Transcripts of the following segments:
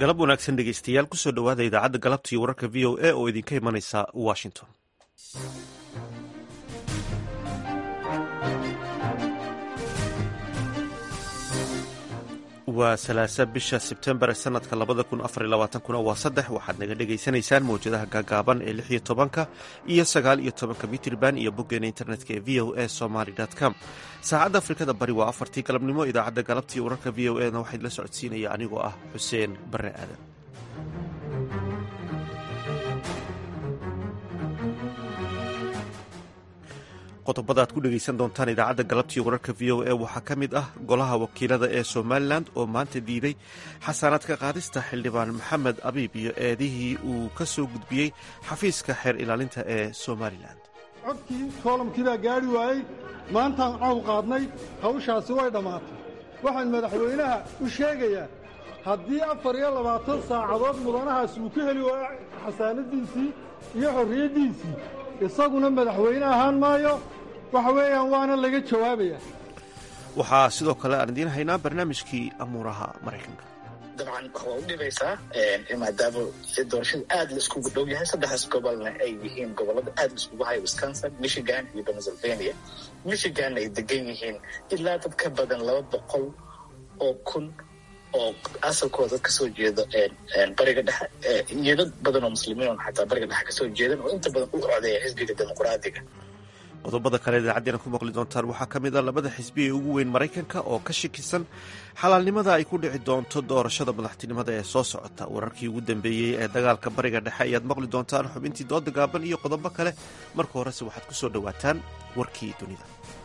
galab wanaagsan dhegeystayaal kusoo dhowaada idaacadda galabta iyo wararka v o a oo idinka imanaysa washington waa salaasa bisha sebtembar sanadka labada kun afar iyo labaatankuna waa saddex waxaad naga dhegaysanaysaan mawjadaha gaagaaban ee lix iyo tobanka iyo sagaal iyo tobanka mitrban iyo boggeena internetka ee v o a somaly com saacadda afrikada bari waa afartii galabnimo idaacadda galabta iyo wararka v o a na waxaa idila socodsiinaya anigoo ah xuseen bare aadan qodobada aad ku dhegaysan doontaan idaacadda galabtiiyo wararka v o a waxaa ka mid ah golaha wakiilada ee somalilan oo maanta diiday xasaanaadka qaadista xildhibaan maxamed abiib iyo eedihii uu ka soo gudbiyey xafiiska xeer ilaalinta ee somalilan codkii koolamkii baa gaadhi waayey maantaan caw qaadnay hawshaasi way dhammaatay waxaan madaxweynaha u sheegayaa haddii afar iyo labaatan saacadood mudanahaas uu ka heli waayo xasaanadiisii iyo xorriyaddiisii isaguna madaxweyne ahaan maayo waxa weeyaan waana laga jawaabayaa waxaa sidoo kale aan idiin haynaa barnaamijkii amuuraha maraykanka dabcan waa u dhibaysaa maadaama doorashada aad la iskugu dhow yahay saddexdaas gobolna ay yihiin gobolada aad la iskugu haya wisconsin michigan iyo pennsylvania michiganna ay degan yihiin ilaa dad ka badan laba boqol oo kun oo asalkooda dad kasoo jeeda bariga dhexe iyo dad badan oo muslimiin oo xataa bariga dhexe kasoo jeedan oo inta badan u codeeya xisbiga dimuqraadiga qodobada kale idaacaddeena ku maqli doontaan waxaa ka mid ah labada xisbi ee ugu weyn maraykanka oo ka shakisan xalaalnimada ay ku dhici doonto doorashada madaxtinimada ee soo socota wararkii ugu dambeeyey ee dagaalka bariga dhexe ayaad maqli doontaan xubintii dooda gaaban iyo qodobo kale marka horese waxaad ku soo dhowaataan warkii dunida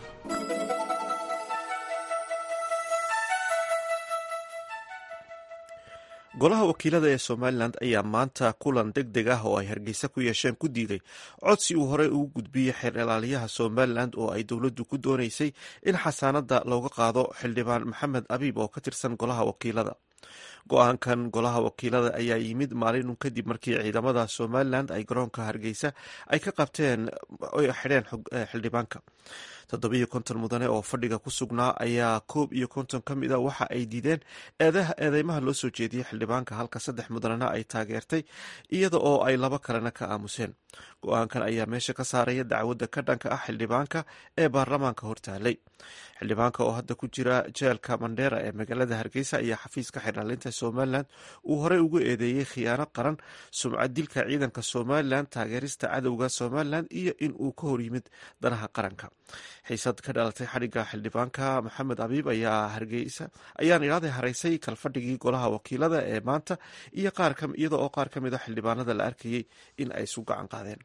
golaha wakiilada ee somalilan ayaa maanta kulan deg deg ah oo ay hargeysa ku yeesheen ku diiday codsi uu horey ugu gudbiyey xeer ilaaliyaha somalilan oo ay dowladdu ku doonaysay in xasaanada looga qaado xildhibaan maxamed abiib oo ka tirsan golaha wakiilada go-aankan golaha wakiilada ayaa yimid maalinun kadib markii ciidamada somalilan ay garoonka hargeysa ay ka qabteen oy xidheen xildhibaanka toddobiyo konton mudane oo fadhiga ku sugnaa ayaa koob iyo konton ka mid a waxa ay diideen eedeymaha loo soo jeediyey xildhibaanka halka saddex mudanena ay taageertay iyada oo ay laba kalena ka aamuseen go-aankan ayaa meesha ka saaraya dacwadda ka dhanka ah xildhibaanka ee baarlamaanka hortaalay xildhibaanka oo hadda ku jira jeelka mandheera ee magaalada hargeysa ayaa xafiiska xiraalinta somalilan uu horey ugu eedeeyey khiyaano qaran sumcad dilka ciidanka somalilan taageerista cadowga somalilan iyo in uu ka hor yimid danaha qaranka xiisad ka dhalatay xadhigga xildhibaanka maxamed abiib ayaa hargeysa ayaan idhaaday haraysay kalfadhigii golaha wakiilada ee maanta iyo iyada oo qaar ka mid a xildhibaanada la arkayey in ay isu gacan qaadeen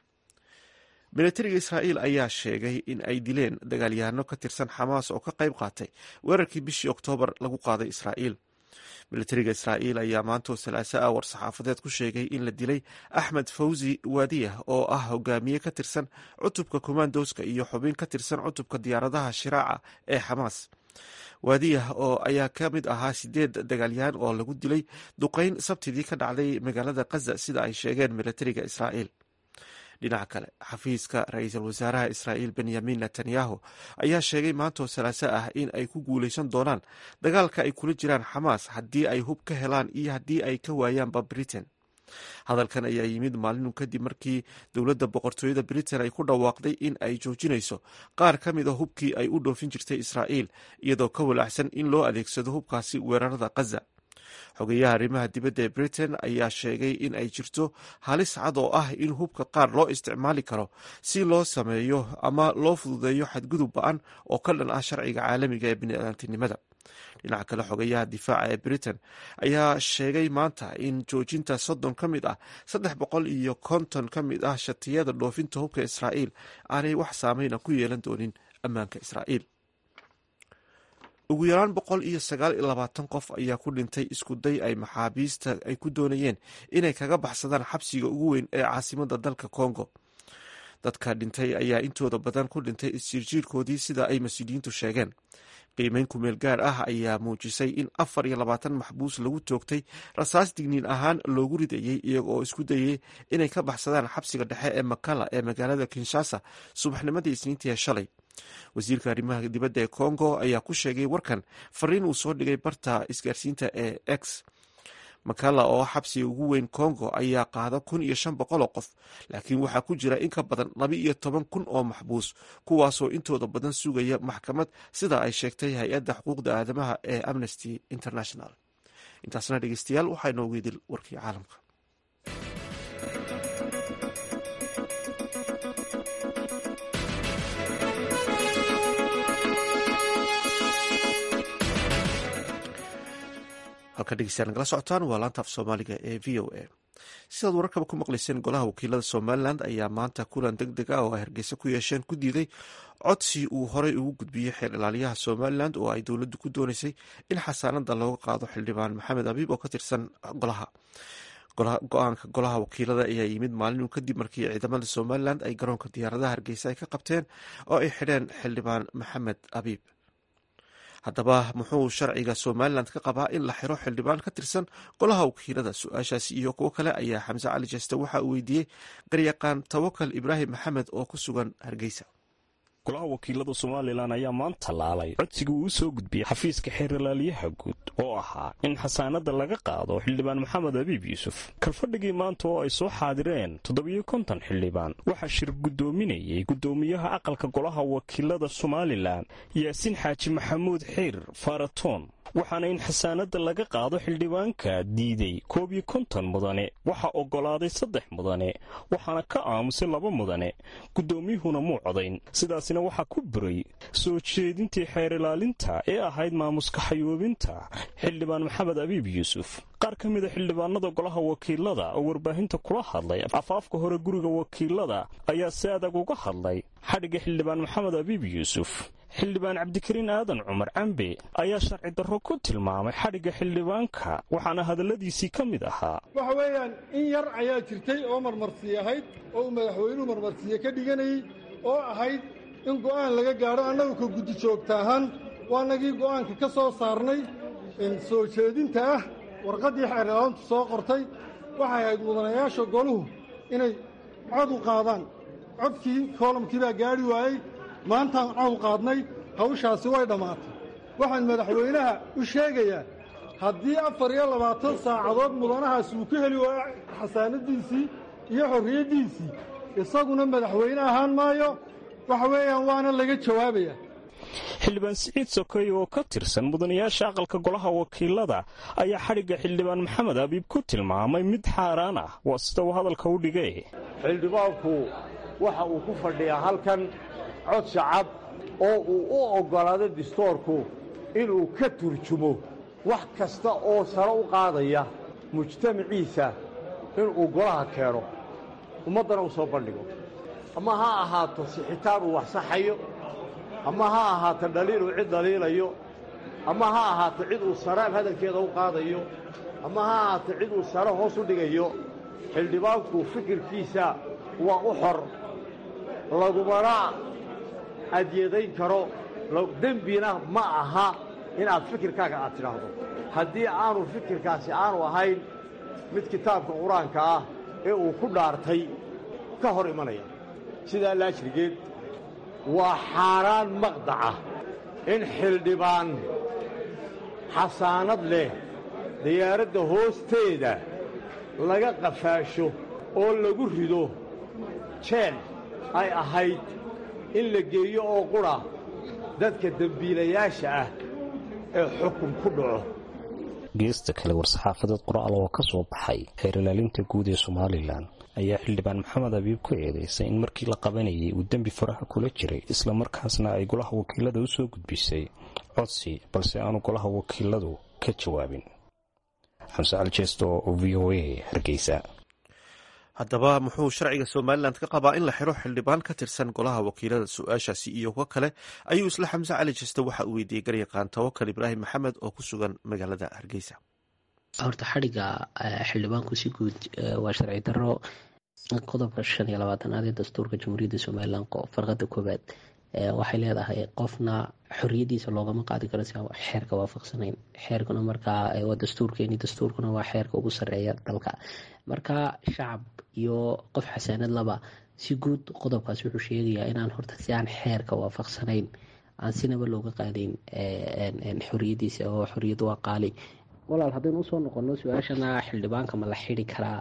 militariga israa'iil ayaa sheegay in ay dileen dagaalyahanno ka tirsan xamaas oo ka qayb qaatay weerarkii bishii oktoobar lagu qaaday israa'iil militariga israa'iil ayaa maantoo salaaso ah war-saxaafadeed ku sheegay in la dilay axmed fawzi waadiyah oo ah hogaamiye ka tirsan cutubka kommandoska iyo xubin ka tirsan cutubka diyaaradaha shiraaca ee xamaas waadiyah oo ayaa ka mid ahaa sideed dagaalyahan oo lagu dilay duqeyn sabtidii ka dhacday magaalada kaza sida ay sheegeen militariga israa'iil dhinaca kale xafiiska ra-iisul wasaaraha israa'iil benyamin netanyahu ayaa sheegay maantoo salaaso ah in ay ku guuleysan doonaan dagaalka ay kula jiraan xamaas haddii ay hub ka helaan iyo haddii ay ka waayaanba britain hadalkan ayaa yimid maalinun kadib markii dowladda boqortooyada britain ay ku dhawaaqday in ay joojinayso qaar ka mid a hubkii ay u dhoofin jirtay israa'iil iyadoo ka walaacsan in loo adeegsado hubkaasi weerarada kaza xogeyaha arrimaha dibadda ee britain ayaa sheegay in ay jirto halis cad oo ah in hubka qaar loo isticmaali karo si loo sameeyo ama loo fududeeyo xadgudub ba-an oo ka dhan ah sharciga caalamiga ee biniaadantinimada dhinaca kale xogeyaha difaaca ee britain ayaa sheegay maanta in joojinta soddon ka mid ah saddex boqol iyo konton ka mid ah shatiyada dhoofinta hubka israa'iil aanay wax saameyna ku yeelan doonin ammaanka israa'iil ugu yaraan boqol iyo sagaal iyo labaatan qof ayaa ku dhintay isku day ay maxaabiista ay ku doonayeen inay kaga baxsadaan xabsiga ugu weyn ee caasimada dalka congo dadka dhintay ayaa intooda badan ku dhintay isjiirjiirkoodii sida ay mas-uuliyiintu sheegeen qiimeyn kumeel gaar ah ayaa muujisay in afar iyo labaatan maxbuus lagu toogtay rasaas digniin ahaan loogu ridayey iyaga oo isku dayay inay ka baxsadaan xabsiga dhexe ee makala ee magaalada kinshasa subaxnimadii isniintii shalay wasiirka arrimaha dibadda ee congo ayaa ku sheegay warkan fariin uu soo dhigay barta isgaarsiinta ee x makala oo xabsiga ugu weyn congo ayaa qaada kun iyo shan boqol oo qof laakiin waxaa ku jira in ka badan laba iyo toban kun oo maxbuus kuwaasoo intooda badan sugaya maxkamad sida ay sheegtay hay-adda xuquuqda aadamaha ee amnesty international intaasna dhegeystayaal waxaa inoogu idil warkii caalamka halka dhegeystayaal nagala socotaan waa laanta af soomaaliga ee v o a sidaad wararkaba ku maqlayseen golaha wakiilada somalilan ayaa maanta kulan deg deg ah oo ay hargeysa ku yeesheen ku diiday codsi uu horey ugu gudbiyey xeer ilaaliyaha somalilan oo ay dowladdu ku dooneysay in xasaanada looga qaado xildhibaan maxamed abiib oo ka tirsan golaha go-aanka golaha wakiilada ayaa yimid maalin kadib markii ciidamada somalilan ay garoonka diyaaradaha hargeysa ay ka qabteen oo ay xidheen xildhibaan maxamed abiib haddaba muxuu sharciga somalilan ka qabaa in la xiro xildhibaan ka tirsan golaha wakiilada su-aashaasi iyo kuwo kale ayaa xamse cali jeste waxa uu weydiiyey garyaqaan tawakal ibraahim maxamed oo ku sugan hargeysa golaha wakiilada somalilan ayaa maanta laalay codsiga uu u soo gudbiyey xafiiska xeeralaaliyaha guud oo ahaa in xasaanada laga qaado xildhibaan maxamed abiib yuusuf kalfadhigii maanta oo ay soo xaadireen toddobiyo konton xildhibaan waxaa shir guddoominayay guddoomiyaha aqalka golaha wakiilada somalilan yaasiin xaaji maxamuud xiir faratoon waxaana in xasaanada laga qaado xildhibaanka diiday koob iyo konton mudane waxaa oggolaaday saddex mudane waxaana ka aamusay laba mudane guddoomiyuhuna muu codayn sidaasina waxaa ku buray soo jeedintii xeer ilaalinta ee ahayd maamuska xayoobinta xildhibaan maxamed abiib yuusuf qaar ka mida xildhibaanada golaha wakiilada oo warbaahinta kula hadlay afaafka hore guriga wakiilada ayaa si adag uga hadlay xadhigga xildhibaan maxamed abiib yuusuf xildhibaan cabdikariin aadan cumar cambe ayaa sharci darro ku tilmaamay xadhigga xildhibaanka waxaana hadalladiisii ka mid ahaa waxa weeyaan in yar ayaa jirtay oo marmarsiye ahayd oo uu madaxweynuhu marmarsiye ka dhiganayey oo ahayd in go'aan laga gaadho annagu ka guddi joogta ahaan waanagii go'aanka ka soo saarnay soo jeedinta ah warqaddii xeerlaantu soo qortay waxay ahayd mudanayaasha goluhu inay cod u qaadaan codkii koolamkii baa gaadhi waayey maantaan cod qaadnay hawshaasi way dhammaatay waxaan madaxweynaha u sheegayaa haddii afar iyo labaatan saacadood mudanahaas uu ka heli waayo xasaanadiisii iyo xorriyaddiisii isaguna madaxweyne ahaan maayo waxa weeyaan waana laga jawaabayaa xildhibaan siciid sokoy oo ka tirsan mudanayaasha aqalka golaha wakiilada ayaa xadhigga xildhibaan maxamed abiib ku tilmaamay mid xaaraan ah waa sida uu hadalka u dhigay xildhibaanku waxa uu ku fadhiyaa halkan cod shacab oo uu u oggolaado distoorku inuu ka turjumo wax kasta oo sare u qaadaya mujtamaciisa inuu golaha keeno ummaddana u soo bandhigo ama ha ahaato sixitaan uu wax saxayo ama ha ahaato dhaliil uu cid dhaliilayo ama ha ahaato cid uu saraan hadalkeeda u qaadayo ama ha ahaato cid uu sare hoos u dhigayo xildhibaanku fikirkiisa waa u xor lagumana adyadayn karo dembina ma aha inaad fikirkaaga aad tidhaahdo haddii aanu fikirkaasi aanu ahayn mid kitaabka qur-aanka ah ee uu ku dhaartay ka hor imanaya sidaa laajrigeed waa xaaraan maqdaca in xildhibaan xasaanad leh diyaaradda hoosteeda laga qafaasho oo lagu rido jeel ay ahayd in la geeyo oo qudha dadka dembiilayaasha ah ee xukun ku dhaco geesta kale war-saxaafadeed qoraal oo ka soo baxay xeer ilaalinta guud ee somalilan ayaa xildhibaan maxamed abiib ku eedaysay in markii la qabanayay uu dembi faraha kula jiray islamarkaasna ay golaha wakiilada u soo gudbisay codsi balse aanu golaha wakiiladu ka jawaabin xamse aljeesto oo v o a hargeysa haddaba muxuu sharciga somalilan ka qabaa in la xiro xildhibaan ka tirsan golaha wakiilada su-aashaasi iyo kuwo kale ayuu isla xamse cali jeste waxa uu weydiiyey garyaqaan tawakal ibraahim maxamed oo ku sugan magaalada hargeysa horta xadhigga xildhibaanku si guud waa sharci daro qodobka shan iyo labaatanaad ee dastuurka jamhuuriyadda somalilan farqada koowaad waxay leedahay qofna xoriyadiisa loogama qaadi karo si aan xeerka waafaqsanayn xeerkuna markaa waa dastuurkeeni dastuurkuna waa xeerka ugu sareeya dalka marka shacab iyo qof xasaanad laba si guud qodobkaas wuxuu sheegayaa inaan horta si aan xeerka waafaqsanayn aan sinaba looga qaadayn xoriyadiisa oo xoriyad waa qaali walaal haddaynu usoo noqono su-aashana xildhibaanka ma la xidi karaa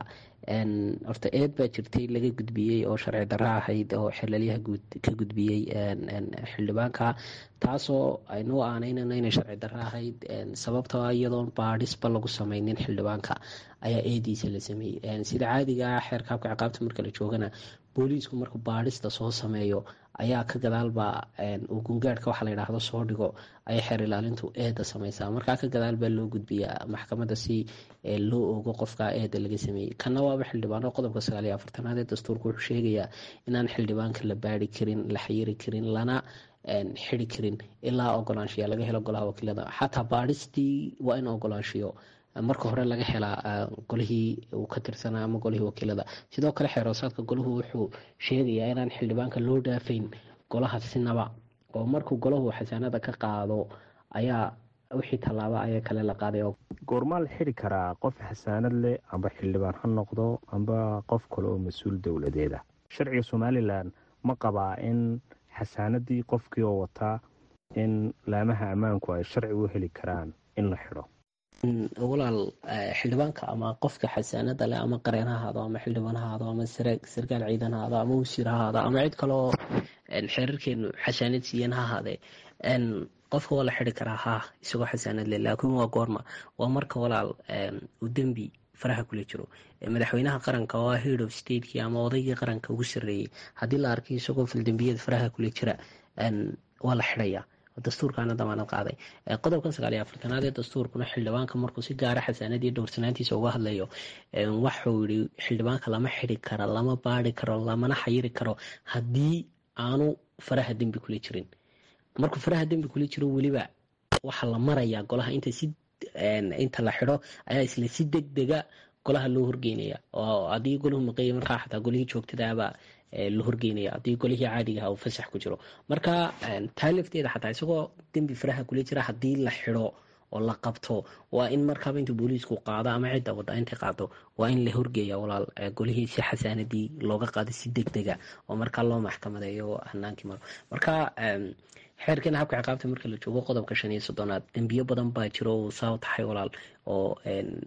horta eed baa jirtay laga gudbiyey oo sharci darro ahayd oo xelalyaha ka gudbiyey xildhibaanka taasoo aynuu aaneynano inay sharci darro ahayd sababtoo iyadoon baadhisba lagu sameynin xildhibaanka ayaa eediisa la sameeyey sida caadiga ah xeerka habka ciqaabta marka la joogana booliisku markuu baadhista soo sameeyo ayaa ka gadaalba uu gungaadhka waxa la yidhaahdo soo dhigo ayay xeer ilaalintu eeda sameysaa markaa ka gadaal baa loo gudbiyaa maxkamadda si loo ogo qofka eeda laga sameeyey kana waaba xildhibaano qodobka sagaaliyo afartanaad ee dastuurka wuxuu sheegayaa inaan xildhibaanka la baari karin la xayiri karin lana xidi karin ilaa ogolaanshiya laga helo golaha wakiilada xataa baadhistii waa in ogolaanshiyo marka hore laga helaa golihii uu ka tirsanaa ama golihii wakiilada sidoo kale xeeroosaadka golahu wuxuu sheegayaa inaan xildhibaanka loo dhaafayn golaha sinaba oo markuu golahu xasaanada ka qaado ayaa wixii tallaaba ayaa kale la qaaday goormaa la xidi karaa qof xasaanad leh amba xildhibaan ha noqdo amba qof kale oo mas-uul dowladeeda sharciga somalilan ma qabaa in xasaanadii qofkii oo wataa in laamaha ammaanku ay sharci u heli karaan in la xidho walaal xildhibaanka ama qofka xasaanada leh ama qareen ha ahaado ama xildhibaan ha ahaado ama sarkaal ciidan ha ahaado ama wasiir ha ahaado ama cid kaleoo xeerarkeenu xasaanad siiyan ha ahaadee qofka waa la xidi karaa ha isagoo xasaanad leh laakiin waa goorma waa marka walaal uu dembi faraha kula jiro madaxweynaha qaranka oo head of stateki ama odaygii qaranka ugu sareeyey haddii la arkay isagoo fildambiyada faraha kula jira waa la xidhaya dastuurkaana damaanad qaaday qodobkan sagaaliyo afartanaad ee dastuurkuna xildhibaanka markuu si gaara xasaanadii dhowrsanaantiisa uga hadlayo waxuu yihi xildhibaanka lama xidi karo lama baari karo lamana xayiri karo haddii aanu faraha dembi kula jirin markuu faraha dembi kula jiro weliba waxaa la marayaa golaha inta si inta la xidho ayaa isla si deg dega golaha loo horgeynaya oo haddii golahu maqeeya markaa xataa golihii joogtadaaba la horgeynaya haddii golihii caadigaha uu fasax ku jiro marka taa lafteeda xataa isagoo dembi faraha kula jira haddii la xidho oo la qabto waa in markaaba inta booliisku qaado ama cidda wadda intay qaado waa in la horgeeya walaal golihii si xasaanadii looga qaado si deg dega oo markaa loo maxkamadeeyo hanaankii maro marka xeerkeena habka ciqaabta marka la joogo qodobka shan iyo soddonaad dembiyo badan baa jiro uu saa tahay walaal oo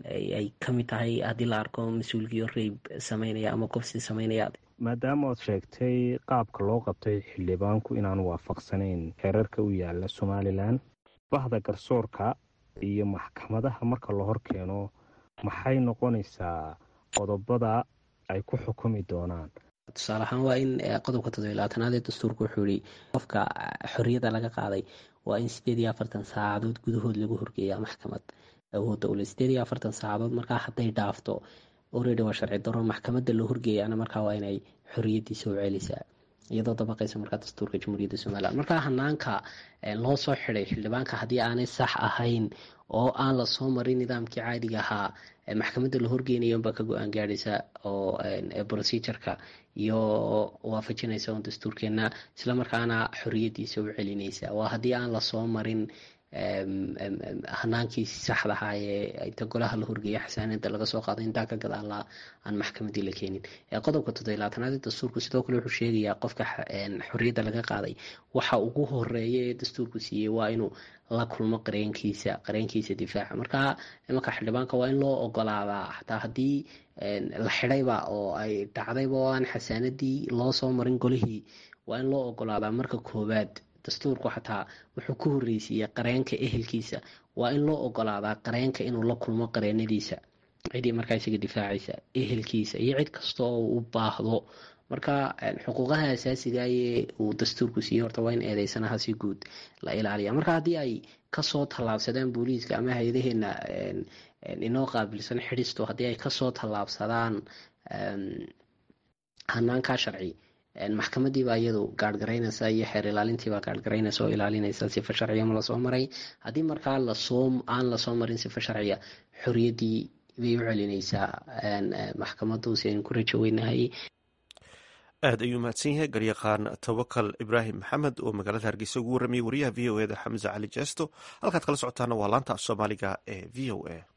ay ka mid tahay haddii la arko mas-uulkiyo reyb sameynaya ama kofsi sameynaya maadaama ood sheegtay qaabka loo qabtay xildhibaanku inaanu waafaqsanayn xeerarka u yaala somalilan bahda garsoorka iyo maxkamadaha marka la hor keeno maxay noqonaysaa qodobada ay ku xukumi doonaan tusaale ahaan waa in qodobka toddobiy labaatanaad ee dastuurka wuxuu yihi qofka xorriyadda laga qaaday waa in sideed iyo afartan saacadood gudahood lagu horgeeyaa maxkamad awoodda ule sideed iyo afartan saacadood markaa hadday dhaafto oredi waa sharci daro maxkamadda loo horgeeyaana markaa waa inay xorriyaddiisa u celisaa iyadoo dabaqaysa markaa dastuurka jamhuuriyadda somalilan markaa hanaanka loo soo xiday xildhibaanka haddii aanay sax ahayn oo aan la soo marin nidaamkii caadiga ahaa maxkamadda la horgeynayo unbaa ka go-aan gaadhaysa oo procedureka iyo waafajinaysa un dastuurkeena islamarkaana xorriyaddiisa u celinaysa waa haddii aan lasoo marin hanaankii saxda ahaa ee inta golaha la horgeeya xasaanada laga soo qaado intaa ka gadaala aan maxkamadii la keenin qodobka toddobilaatanaad ee dastuurku sidoo kale wuxuu sheegayaa qofka xorriyadda laga qaaday waxa ugu horeeya ee dastuurku siiyey waa inuu la kulmo qareenkiisa qareenkiisa difaaca marka imanka xildhibaanka waa in loo ogolaadaa xataa haddii la xidhayba oo ay dhacdayba oo aan xasaanadii loo soo marin golihii waa in loo ogolaadaa marka koowaad dastuurku xataa wuxuu ku horreysiiyey qareenka ehelkiisa waa in loo ogolaadaa qareenka inuu la kulmo qareenadiisa cidii markaa isaga difaacaysa ehelkiisa iyo cid kasta oo u baahdo marka xuquuqaha asaasiga ee uu dastuurku siiyey horta waa in eedeysanaha si guud la ilaaliya marka haddii ay kasoo tallaabsadaan booliiska ama hay-adaheena inoo qaabilsan xidhisto haddii ay kasoo tallaabsadaan hanaankaa sharci maxkamadiibaa iyadu gaarhgaraynaysa iyo xeer ilaalintiibaa gaarhgaraynaysa oo ilaalinaysa sifa sharciya ma lasoo maray haddii markaa lasoo aan lasoo marin sifa sharciya xorriyaddii bay u celinaysaa maxkamadu si aynu ku rajo weynahay aad ayuu mahadsan yahay garyaqaan tawakal ibraahim maxamed oo magaalada hargeysa ugu warramayay wariyaha v o eda xamse cali jeesto halkaad kala socotaana waa laanta af soomaaliga ee v o a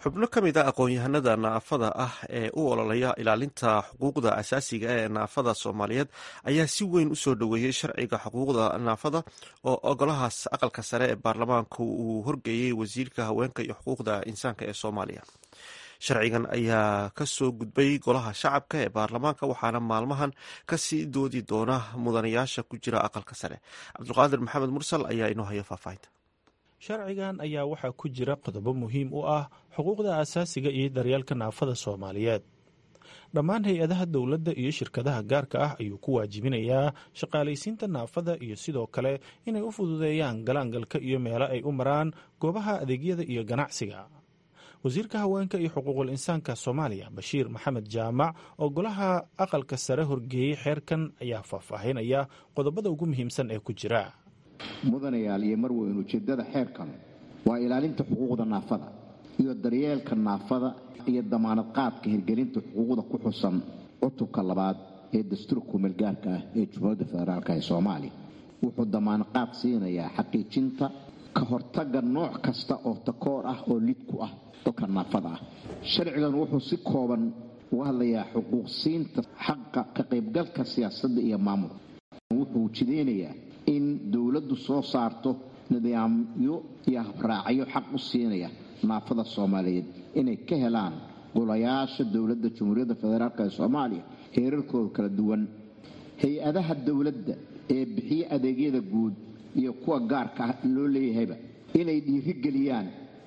xubno ka mid a aqoon-yahanada naafada ah ee u ololaya ilaalinta xuquuqda asaasiga ee naafada soomaaliyeed ayaa si weyn u soo dhoweeyey sharciga xuquuqda naafada oo ogolahaas aqalka sare ee baarlamaanka uu horgeeyey wasiirka haweenka iyo xuquuqda insaanka ee soomaaliya sharcigan ayaa ka soo gudbay golaha shacabka ee baarlamaanka waxaana maalmahan kasii doodi doona mudanayaasha ku jira aqalka sare cabdulqaadir maxamed mursal ayaa inoo haya faahfaahinta sharcigan ayaa waxaa ku jira qodobo muhiim u ah xuquuqda asaasiga iyo daryeelka naafada soomaaliyeed dhammaan hay-adaha dowladda iyo shirkadaha gaarka ah ayuu ku waajibinayaa shaqaalaysiinta naafada iyo sidoo kale inay u fududeeyaan galaangalka iyo meelo ay u maraan goobaha adeegyada iyo ganacsiga wasiirka haweenka iyo xuquuqul insaanka soomaaliya bashiir maxamed jaamac oo golaha aqalka sare horgeeyey xeerkan ayaa faahfaahinaya qodobada ugu muhiimsan ee ku jira mudanayaal iyo marweyn ujeeddada xeerkan waa ilaalinta xuquuqda naafada iyo daryeelka naafada iyo damaanad qaadka hirgelinta xuquuqda ku xusan cutubka labaad ee dastuurka kumeelgaarka ah ee jumhuuriyadda federaalk ee soomaaliya wuxuu damaanad qaad siinayaa xaqiijinta ka hortagga nooc kasta oo takoor ah oo lid ku ah dadka naafada ah sharcigan wuxuu si kooban uga hadlayaa xuquuqsiinta xaqa ka qaybgalka siyaasadda iyo maamulka wuxuu jideynayaa in dowladdu soo saarto nidaamyo iyo habraacyo xaq u siinaya naafada soomaaliyeed inay ka helaan golayaasha dowladda jamhuuriyadda federaalk ee soomaaliya heerarkooda kala duwan hay-adaha dowladda ee bixiya adeegyada guud iyo kuwa gaarka ah loo leeyahayba inay dhiirigeliyaan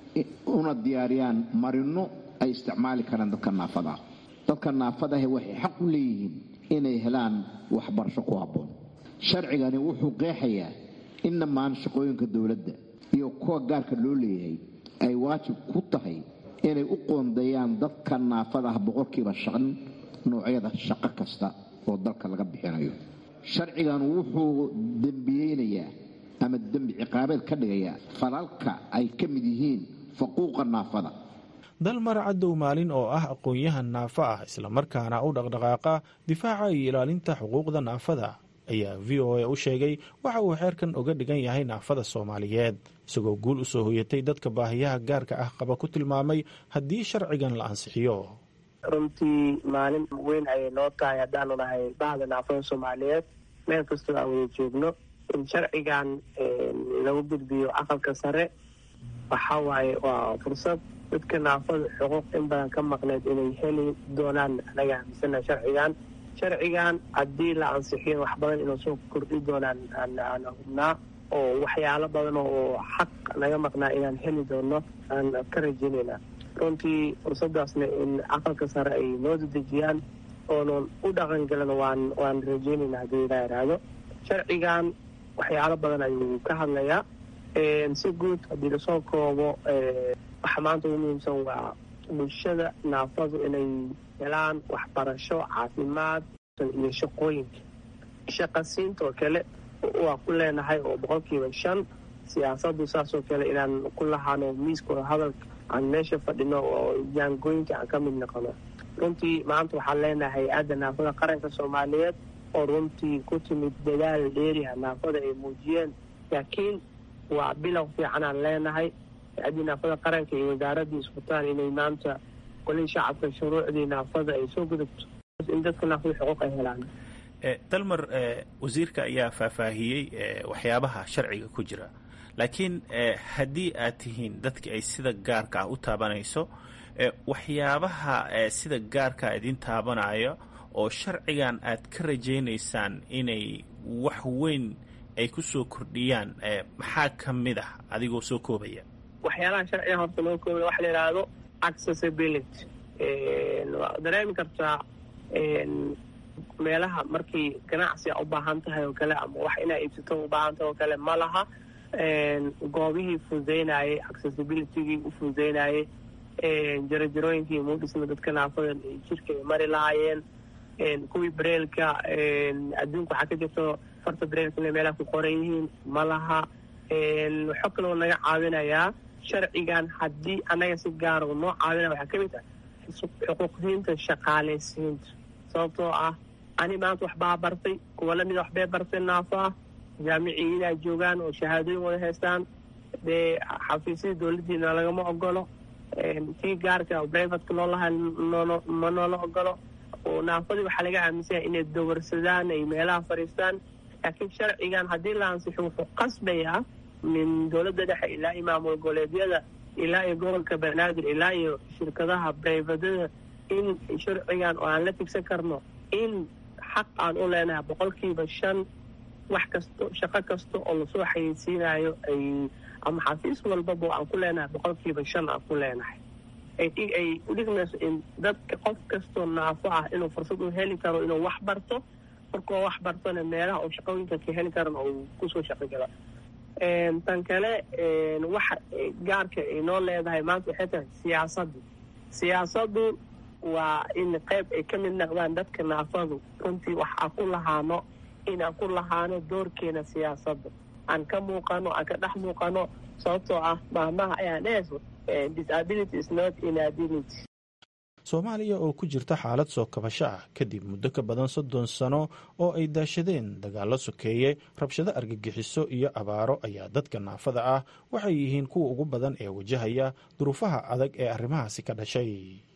una diyaariyaan marino ay isticmaali karaan dadka naafada ah dadka naafadahe waxay xaq u leeyihiin inay helaan waxbarasho ku habboon sharcigani wuxuu qeexayaa in dhammaan shaqooyinka dowladda iyo kuwa gaarka loo leeyahay ay waajib ku tahay inay u qoondeeyaan dadka naafada ah boqolkiiba shan noocyada shaqo kasta oo dalka laga bixinayo sharcigan wuxuu dembiyeynayaa ama dembi ciqaabeed ka dhigayaa falalka ay ka mid yihiin faquuqa naafada dalmar cadow maalin oo ah aqoon-yahan naafo ah islamarkaana u dhaqdhaqaaqa difaaca iyo ilaalinta xuquuqda naafada ayaa v o a u sheegay waxa uu xeerkan oga dhigan yahay naafada soomaaliyeed isagoo guul usoo hoyatay dadka baahiyaha gaarka ah qaba ku tilmaamay haddii sharcigan la ansixiyo runtii maalin weyn ayay noo tahay haddaanu nahay bahda naafada soomaaliyeed meel kastoo aan wada joogno in sharcigan lagu gudbiyo aqalka sare waxa waaye waa fursad dadka naafada xuquuq in badan ka maqneed inay heli doonaan anaga aaminsana sharcigan sharcigan haddii la ansixiyo wax badan inuu soo kordhi doonaan aan hubnaa oo waxyaalo badan oo xaq naga maqnaa inaan heli doono aan ka rajeynayna runtii fursadaasna in aqalka sare ay noo dadejiyaan oonan u dhaqangelin waan waan rajeynayna haddii ilaa iraahdo sharcigan waxyaalo badan ayuu ka hadlayaa si guud haddii lasoo koobo waxa maanta ugu muhiimsan waa bulshada naafadu inay helaan waxbarasho caafimaad iyo shaqooyinka shaqasiintoo kale waa ku leenahay oo boqolkiiba shan siyaasadu saasoo kale inaan ku lahaano miiskooda hadalka aan meesha fadhino oo jaangooyinka aan ka mid noqono runtii maanta waxaan leenahay hay-adda naafada qaranka soomaaliyeed oo runtii ku timid dadaal dheeriha naafada ay muujiyeen laakiin waa bilow fiicanaan leenahay hay-addii naafada qaranka iyo wasaaraddii iskutaan inay maanta golihii shacabka shuruucdii naafada ay soo gudubto in dadka naafada xuquuq ay helaan dalmar wasiirka ayaa faahfaahiyey waxyaabaha sharciga ku jira laakiin haddii aad tihiin dadki ay sida gaarka ah u taabanayso waxyaabaha sida gaarka idin taabanayo oo sharcigan aad ka rajaynaysaan inay wax weyn ay ku soo kordhiyaan maxaa ka mid ah adigoo soo koobaya waxyaalaha sharciga horta loo koobaya waxa la yidhaahdo accessibility waa dareemi kartaa meelaha markii ganacsi a u baahan tahay oo kale ama wax inaa iibsato u baahan tahay oo kale ma laha goobihii fududeynayay accessibilitygii u fududeynayay jarajarooyinkii muudhisna dadka naafada jirka ay mari lahaayeen kuwii bareelka adduunka waxaa ka jirto farta bareelka inay meelaha ku qoran yihiin ma laha waxoo kaloo naga caawinayaa sharcigan haddii annaga si gaara noo caawinaya waxaa ka mid ah xuquuqdiinta shaqaalaysiinta sababtoo ah ani maanta waxbaa bartay kuwa lamida waxbay bartay naafo ah jaamicii inay joogaan oo shahaadooyin wada haystaan dee xafiisyada dowladdiina lagama ogolo kii gaarka oo brivatka loo lahaa noolo ma noola ogolo oo naafadii waxaa laga aaminsanya inay dawarsadaan ay meelaha fadhiistaan laakiin sharcigan haddii la ansixo wuxuu qasbayaa min dowladda dhexe ilaa iyo maamul goboleedyada ilaa iyo gobolka banaadir ilaa iyo shirkadaha brivadada in sharcigan oo aan la tigsan karno in xaq aan u leenahay boqolkiiba shan wax kasto shaqo kasta oo lasoo xayeysiinayo ay ama xafiis walbaba aan ku leenahay boqolkiiba shan aan ku leenahay ay udhigmayso in dadka qof kastoo naafo ah inuu fursad u heli karo inuu wax barto markuu wax bartona meelaha uu shaqooyinka ka heli karan oo kusoo shaqo gala tan kale waxa gaarka ay noo leedahay maanta waxay tahay siyaasaddu siyaasaddu waa in qayb ay ka mid noqdaan dadka naafadu runtii wax aan ku lahaano inaan ku lahaano doorkeena siyaasadda aan ka muuqano aan ka dhex muuqano sababtoo ah maahmaha ayaa dheeso disability is not inability soomaaliya oo ku jirta xaalad soo kabasho ah kadib muddo ka badan soddon sano oo ay daashadeen dagaallo sokeeye rabshado argagixiso iyo abaaro ayaa dadka naafada ah waxay yihiin kuwa ugu badan ee wajahaya duruufaha adag ee arrimahaasi ka dhashay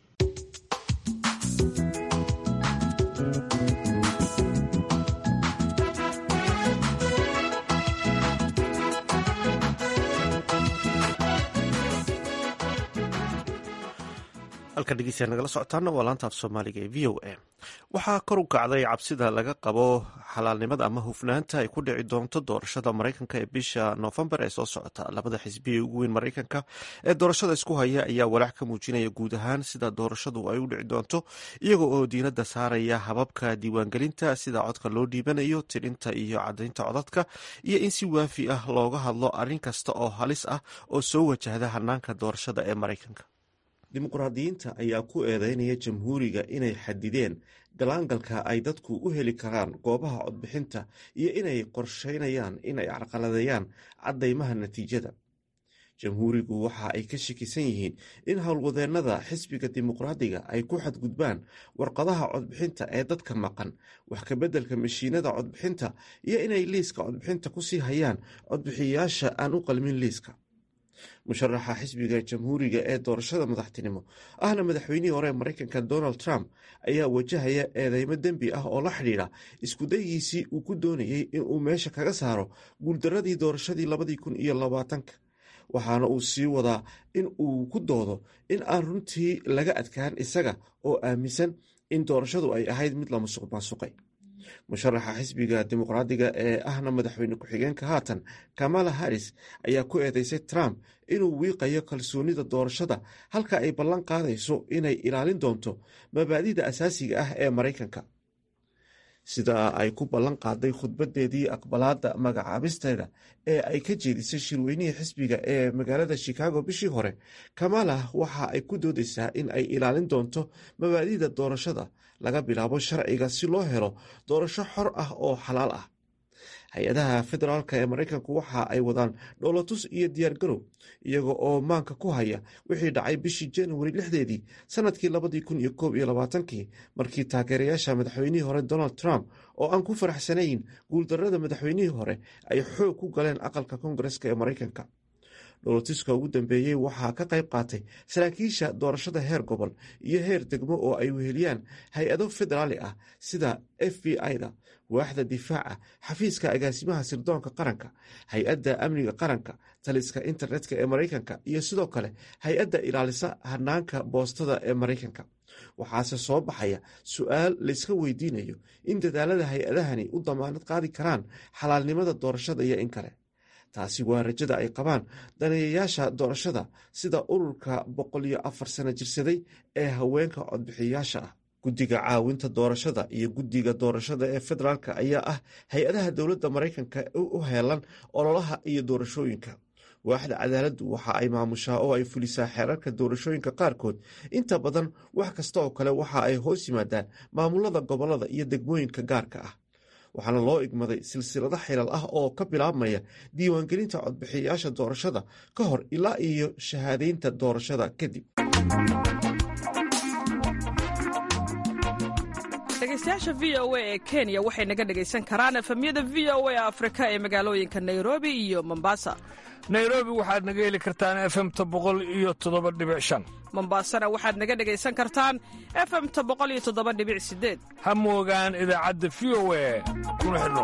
halka dhegeystayaa nagala socotaana waa laanta af soomaaliga ee v o a waxaa kor u kacday cabsida laga qabo xalaalnimada ama hufnaanta ay ku dhici doonto doorashada maraykanka ee bisha noofembar ee soo socota labada xisbi ee ugu weyn maraykanka ee doorashada isku haya ayaa walaac ka muujinaya guud ahaan sida doorashadu ay u dhici doonto iyaga oo diinada saaraya hababka diiwaangelinta sida codka loo dhiibanayo tirinta iyo cadaynta codadka iyo in si waafi ah looga hadlo arrin kasta oo halis ah oo soo wajahda hanaanka doorashada ee maraykanka dimuqraadiyiinta ayaa ku eedeynaya jamhuuriga inay xadideen galaangalka ay dadku u heli karaan goobaha codbixinta iyo inay qorsheynayaan inay carqaladeeyaan caddaymaha natiijada jamhuurigu waxa ay ka shakisan yihiin in howlwadeennada xisbiga dimuqraadiga ay ku xadgudbaan warqadaha codbixinta ee dadka maqan wax kabeddelka mashiinada codbixinta iyo inay liiska codbixinta kusii hayaan codbixiyayaasha aan u qalmin liiska musharaxa xisbiga jamhuuriga ee doorashada madaxtinimo ahna madaxweynihii hore ee maraykanka donald trump ayaa wajahaya eedeymo dembi ah oo la xidhiidha iskudayiisii uu ku doonayey inuu meesha kaga saaro guuldaradii doorashadii labadii kun iyo labaatanka waxaana uu sii wadaa in uu ku doodo in aan runtii laga adkaan isaga oo aaminsan in doorashadu ay ahayd mid la musuq maasuqay musharaxa xisbiga dimuqraadiga ee ahna madaxweyne ku-xigeenka haatan kamala harris ayaa ku eedeysay trump inuu wiiqayo kalsoonida doorashada halka ay ballan qaadayso inay ilaalin doonto mabaadida asaasiga ah ee maraykanka sida ay ku ballan qaaday khudbadeedii aqbalaada magacaabisteeda ee ay ka jeedisay shirweynihii xisbiga ee magaalada chicago bishii hore kamala waxa ay ku doodeysaa in ay ilaalin doonto mabaadida doorashada laga bilaabo sharciga si loo helo doorasho xor ah oo xalaal ah hay-adaha federaalk ee maraykanku waxa ay wadaan dhowlatus iyo diyaargarow iyaga oo maanka ku haya wixii dhacay bishii januari lixdeedii sanadkii labadii kun iyo koob iyo labaatankii markii taageerayaasha madaxweynihii hore donald trump oo aan ku faraxsanayn guuldarada madaxweynihii hore ay xoog ku galeen aqalka koongareska ee maraykanka dhowlatuska ugu dambeeyey waxaa ka qayb qaatay saraakiisha doorashada heer gobol iyo heer degmo oo ay weheliyaan hay-ado federaali ah sida f b i-da waaxda difaaca xafiiska agaasimaha sirdoonka qaranka hay-adda amniga qaranka taliska internetka ee maraykanka iyo sidoo kale hay-adda ilaalisa hanaanka boostada ee maraykanka waxaase soo baxaya su-aal layska weydiinayo in dadaalada hay-adahani u damaanad qaadi karaan xalaalnimada doorashada iyo in kale taasi waa rajada ay qabaan daneeyayaasha doorashada sida ururka boqol iyo afar sano jirsaday ee haweenka codbixiyayaasha ah guddiga caawinta doorashada iyo guddiga doorashada ee federaalk ayaa ah hay-adaha dowladda maraykanka u heelan ololaha iyo doorashooyinka waaxda cadaaladdu waxa ay maamushaa oo ay fulisaa xeerarka doorashooyinka qaarkood inta badan wax kasta oo kale waxa ay hoos yimaadaan maamulada gobolada iyo degmooyinka gaarka ah waxaana loo igmaday silsilado xilal ah oo ka bilaabmaya diiwaangelinta codbixiyayaasha doorashada ka hor ilaa iyo shahaadeynta doorashada kadib dhegaystayaasha v o a ee kenya waxay naga dhegaysan karaan efemyada v o a afrika ee magaalooyinka nairobi iyo mombasa nairobi waxaad naga heli kartaan efemta boqol iyo toddoba dhibic shan mombasana waxaad naga dhegaysan kartaan efemta boqol iyo toddoba dhibic sideed ha moogaan idaacadda v o a kuna xidhnow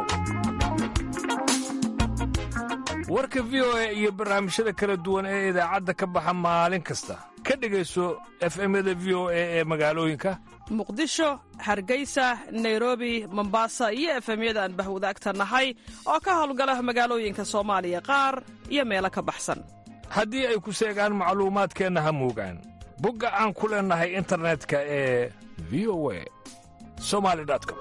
warka v o a iyo barnaamijyada kala duwan ee idaacadda ka baxa maalin kasta ka dhegayso efemyada v o a ee magaalooyinka muqdisho hargeysa nairobi mombasa iyo efemyada aan bahwadaagta nahay oo ka howlgala magaalooyinka soomaaliya qaar iyo meelo ka baxsan haddii ay ku seegaan macluumaadkeenna ha moogaan bogga aan ku leennahay internetka ee v o a somali com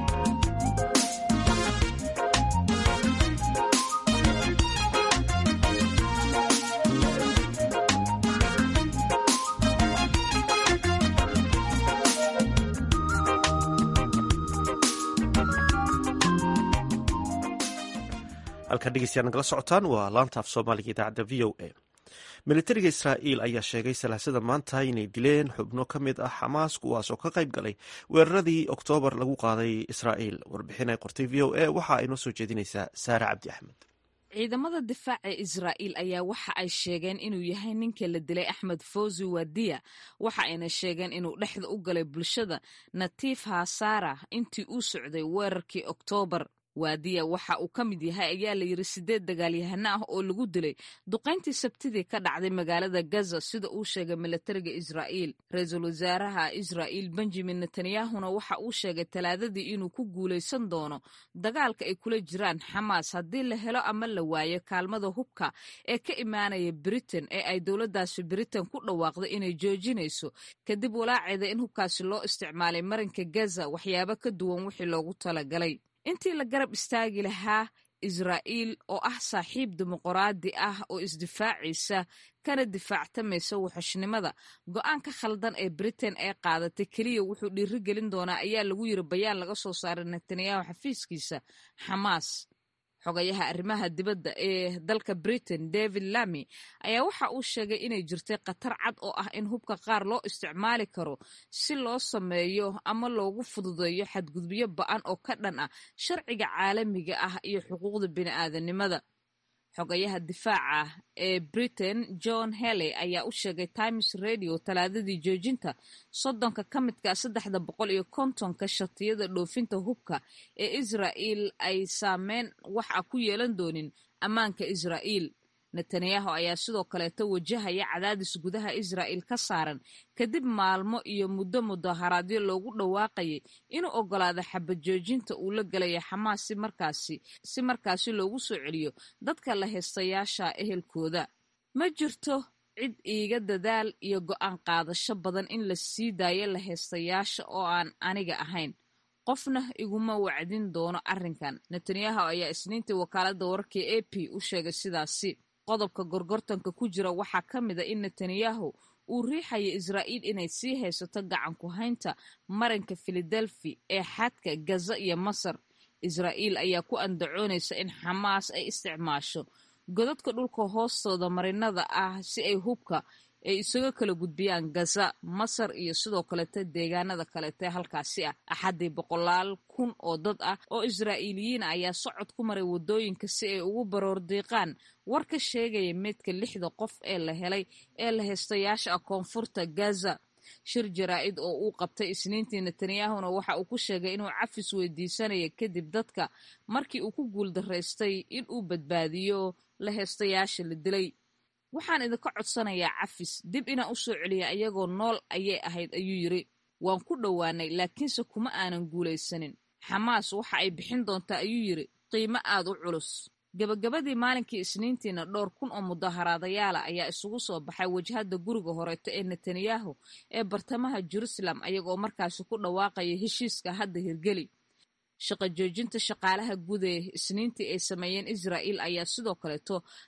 halkaa dhegeystayaal nagala socotaan waa laanta af soomaaliga idaacadda v o a militariga israa'iil ayaa sheegay salaasada maanta inay dileen xubno ka mid ah xamaas kuwaas oo ka qayb galay weeraradii oktoobar lagu qaaday israa'iil warbixin ay qortay v o a waxa ay noo soo jeedinaysaa saare cabdi axmed ciidamada difaaca israa'iil ayaa waxa ay sheegeen inuu yahay ninka la dilay axmed fawzi wadiya waxa ayna sheegeen inuu dhexda u galay bulshada natiif hasaara intii uu socday weerarkii oktoobar waadiya waxa uu ka mid yahay ayaa la yidhi sideed dagaalyahano ah oo lagu dilay duqayntii sabtidii ka dhacday magaalada gaza sida uu sheegay milatariga israa'iil ra-iisul wasaaraha israa'iil benjamin netanyahuna waxa uu sheegay talaadadii inuu ku guulaysan doono dagaalka ay kula jiraan xamaas haddii la helo ama la waayo kaalmada hubka ee ka imaanaya britain ee ay dowladdaasi britain ku dhawaaqday inay joojinayso kadib walaaceeda in hubkaasi loo isticmaalay marinka gaza waxyaabo ka duwan wixii loogu talagalay intii la garab istaagi lahaa israa'iil oo ah saaxiib dimuqraadi ah oo isdifaacaysa kana difaactamaysa wuxushnimada go-aanka khaldan ee britain ee qaadatay keliya wuxuu dhiiri gelin doonaa ayaa lagu yiri bayaan laga soo saaray netanyahu xafiiskiisa xamaas xogayaha arrimaha dibadda ee dalka britain david lamy ayaa waxa uu sheegay inay jirtay khatar cad oo ah in hubka qaar loo isticmaali karo si loo sameeyo ama loogu fududeeyo xadgudubyo ba-an oo ka dhan ah sharciga caalamiga ah iyo xuquuqda bini'aadanimada xogayaha difaaca ee britain john helley ayaa u sheegay times radio talaadadii joojinta soddonka ka midka saddexda boqol iyo kontonka shatiyada dhoofinta hubka ee israa'iil ay saameyn wax a ku yeelan doonin ammaanka israa'iil netanyahu ayaa sidoo kaleeto wajahaya cadaadis gudaha israa'iil ka saaran kadib maalmo iyo muddo mudaharaadyo loogu dhawaaqayay inuu ogolaado xabad joojinta uu la gelaya xamaas si markaasi si markaasi loogu soo celiyo dadka la heystayaasha ehelkooda ma jirto cid iiga dadaal iyo go'aan qaadasho badan in la sii daayo la heystayaasha oo aan aniga ahayn qofna iguma wacdin doono arrinkan netanyahu ayaa isniintii wakaaladda wararka a p u sheegay sidaasi qodobka gorgortanka ku jira waxaa ka mid a in netanyahu uu riixaya israa'iil inay sii haysato gacan ku haynta marinka filadelfi ee xadka gaza iyo masar israa'iil ayaa ku andacoonaysa in xamaas ay isticmaasho godadka dhulka hoostooda marinada ah si ay hubka ay isaga kala gudbiyaan gaza masar iyo sidoo kaleeta deegaanada kaleeta halkaasi ah axaddii boqolaal kun oo dad ah oo israa'iiliyiin ayaa socod ku maray waddooyinka si ay ugu baroor diiqaan war ka sheegaya meydka lixda qof ee la helay ee la heystayaasha ah koonfurta gaza shir jaraa'id oo uu qabtay isniintii netanyahuna waxa uu ku sheegay inuu cafis weydiisanaya kadib dadka markii uu ku guuldaraystay in uu badbaadiyo la heystayaasha la dilay waxaan idinka codsanayaa cafis dib inaan u soo celiya ayagoo nool ayay ahayd ayuu yiri waan ku dhowaanay laakiinse kuma aanan guulaysanin xamaas waxa ay bixin doontaa ayuu yiri qiimo aad u culus gabagabadii maalinkii isniintiina dhowr kun oo mudaharaadayaala ayaa isugu soo baxay wajhadda guriga horeeto ee netanyahu ee bartamaha jerusalem ayagoo markaasi ku dhawaaqaya heshiiska hadda hirgeli shaqa joojinta shaqaalaha guud ee isniintii ay sameeyeen israa'iil ayaa sidoo kaleeto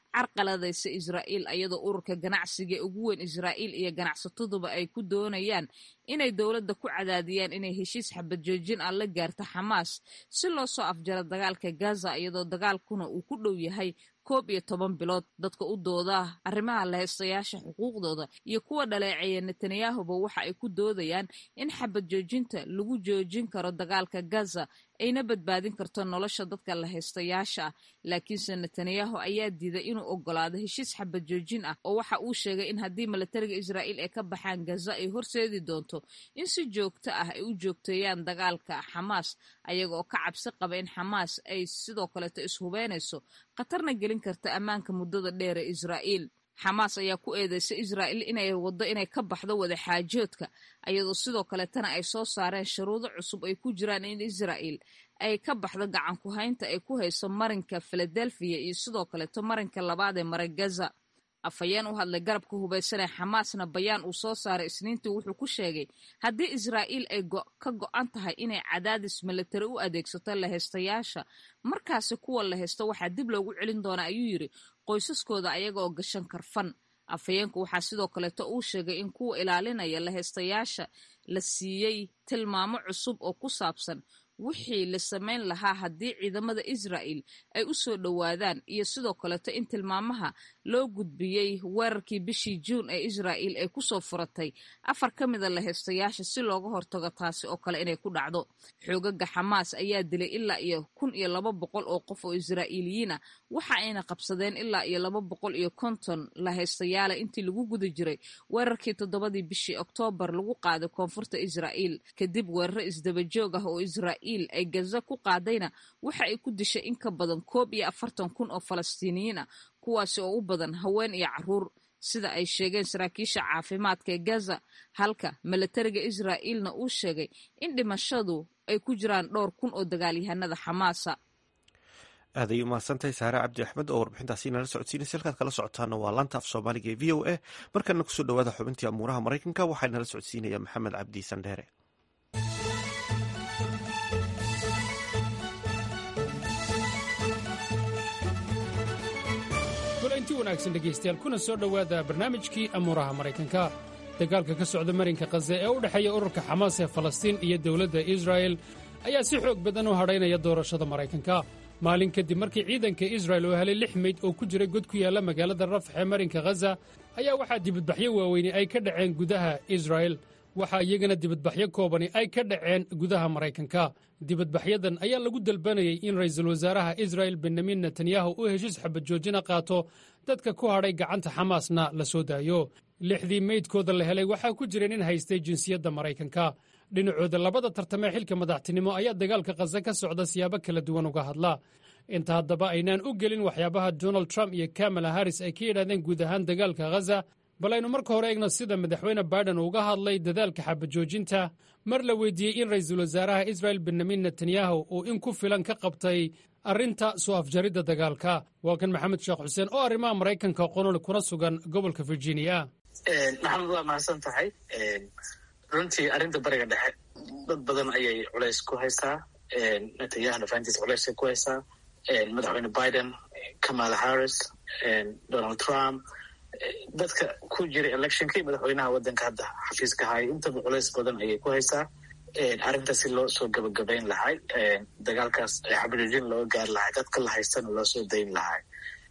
carqaladaysa israa'iil ayadoo ururka ganacsiga ee ugu weyn israa'iil iyo ganacsataduba ay ku doonayaan inay dowladda ku cadaadiyaan inay heshiis xabad joojin ah la gaarto xamaas si loo soo afjaro dagaalka gaza iyadoo dagaalkuna uu ku dhow yahay koob iyo toban bilood dadka u dooda arrimaha lahaystayaasha xuquuqdooda iyo kuwa dhaleeceeya netanyahuba waxa ay ku doodayaan in xabad joojinta lagu joojin karo dagaalka gaza ayna badbaadin karto nolosha dadka lahaystayaasha ah laakiinse netanyahu ayaa diiday inuu ogolaado heshiis xabad joojin ah oo waxa uu sheegay in haddii milatariga israa'iil ay ka baxaan gaza ay horseedi doonto in si joogto ah ay u joogteeyaan dagaalka xamaas ayaga oo ka cabsi qaba in xamaas ay sidoo kaleeto ishubeynayso khatarna gelin karta ammaanka muddada dheer ee israa'iil xamaas ayaa ku eedeysa israa'iil inay waddo inay ka baxdo wadaxaajoodka ayadoo sidoo kaleetana ay soo saareen shuruudo cusub ay ku jiraan in israa'iil ay ka baxdo gacan ku haynta ay ku hayso marinka filadelfiya iyo sidoo kaleeto marinka labaad ee mara gaza afhayeen u hadlay garabka hubaysan ee xamaasna bayaan uu soo saaray isniintii wuxuu ku sheegay haddii israa'iil ay ka go'an tahay inay cadaadis milatari u adeegsato lahaystayaasha markaasi kuwa la haysto waxaa dib loogu celin doonaa ayuu yidhi qoysaskooda ayaga oo gashan karfan afhayeenku waxaa sidoo kaleeto uu sheegay in kuwa ilaalinaya lahaystayaasha la siiyey tilmaamo cusub oo ku saabsan wixii la samayn lahaa haddii ciidamada israa'il ay u soo dhowaadaan iyo sidoo kaleeto in tilmaamaha loo gudbiyey weerarkii bishii juun ee israa'il ay kusoo furatay afar ka mida lahaystayaasha si looga hortago taasi oo kale inay ku dhacdo xoogaga xamaas ayaa dilay ilaa iyo kun iyo laba boqol oo qof oo israa'iiliyiin ah waxa ayna qabsadeen ilaa iyo laba boqol iyo konton lahaystayaala intii lagu guda jiray weerarkii toddobadii bishii oktoobar lagu qaaday koonfurta israa'iil kadib weeraro isdabajoog ah oo israa'iil ay gaza ku qaadayna waxa ay ku dishay in ka badan koob iyo afartan kun oo falastiiniyiin ah kuwaasi oo u badan haween iyo caruur sida ay sheegeen saraakiisha caafimaadka ee gaza halka milatariga israa'iilna uu sheegay in dhimashadu ay ku jiraan dhowr kun oo dagaalyahanada xamaasa aad ay umahadsantahay saare cabdi axmed oo warbixintaasi inala socodsiinaysa halkaad kala socotaana waa laanta af soomaaliga ee v o a markana kusoo dhawaada xubintii amuuraha maraykanka waxaa inala socodsiinaya maxamed cabdi sandheere kulanti wanaagsan dhegaystayaal kuna soo dhowaada barnaamijkii amuuraha maraykanka dagaalka ka socda marinka khaze ee u dhexeeya ururka xamaas ee falastiin iyo dowladda israa'el ayaa si xoog badan u hadhaynaya doorashada maraykanka maalin kadib markii ciidanka israa'el oo helay lix meyd oo ku jira god ku yaalla magaalada rafax ee marinka khaza ayaa waxaa dibadbaxyo waaweyni ay ka dhaceen gudaha israa'el waxaa iyagana dibadbaxyo koobani ay ka dhaceen gudaha maraykanka dibadbaxyadan ayaa lagu dalbanayay in ra'iisul wasaaraha israa'el benyamin netanyahu uu heshiis xabad joojina qaato dadka ku hadhay gacanta xamaasna la soo daayo lixdii meydkooda la helay waxaa ku jira nin haystay jinsiyadda maraykanka dhinacooda labada tartamee xilka madaxtinimo ayaa dagaalka khaza ka socda siyaabo kala duwan uga hadla inta haddaba aynaan u gelin waxyaabaha donald trump iyo kamala harris ay ka yidhahdeen guud ahaan dagaalka khaza bal aynu marka hore eegno sida madaxweyne baiden uga hadlay dadaalka xabajoojinta mar la weydiiyey in ra'iisul wasaaraha israa'el benyamin netanyahu uu in ku filan ka qabtay arrinta soo afjaridda dagaalka waa kan maxamed sheekh xuseen oo arrimaha maraykanka qonol kuna sugan gobolka virginia maxamed waa mahadsan tahay runtii arrinta bariga dhexe dad badan ayay culays ku haysaa netanyahuna fahantiisa culaysay ku haysaa madaxweyne biden kamala harris donald trump dadka ku jira electionkii madaxweynaha waddanka hadda xafiiska haya intaba culays badan ayay ku haysaa arrintaas si loo soo gabagabayn lahay dagaalkaas xabajoojin looga gaari lahay dadka la haystana loo soo dayn lahay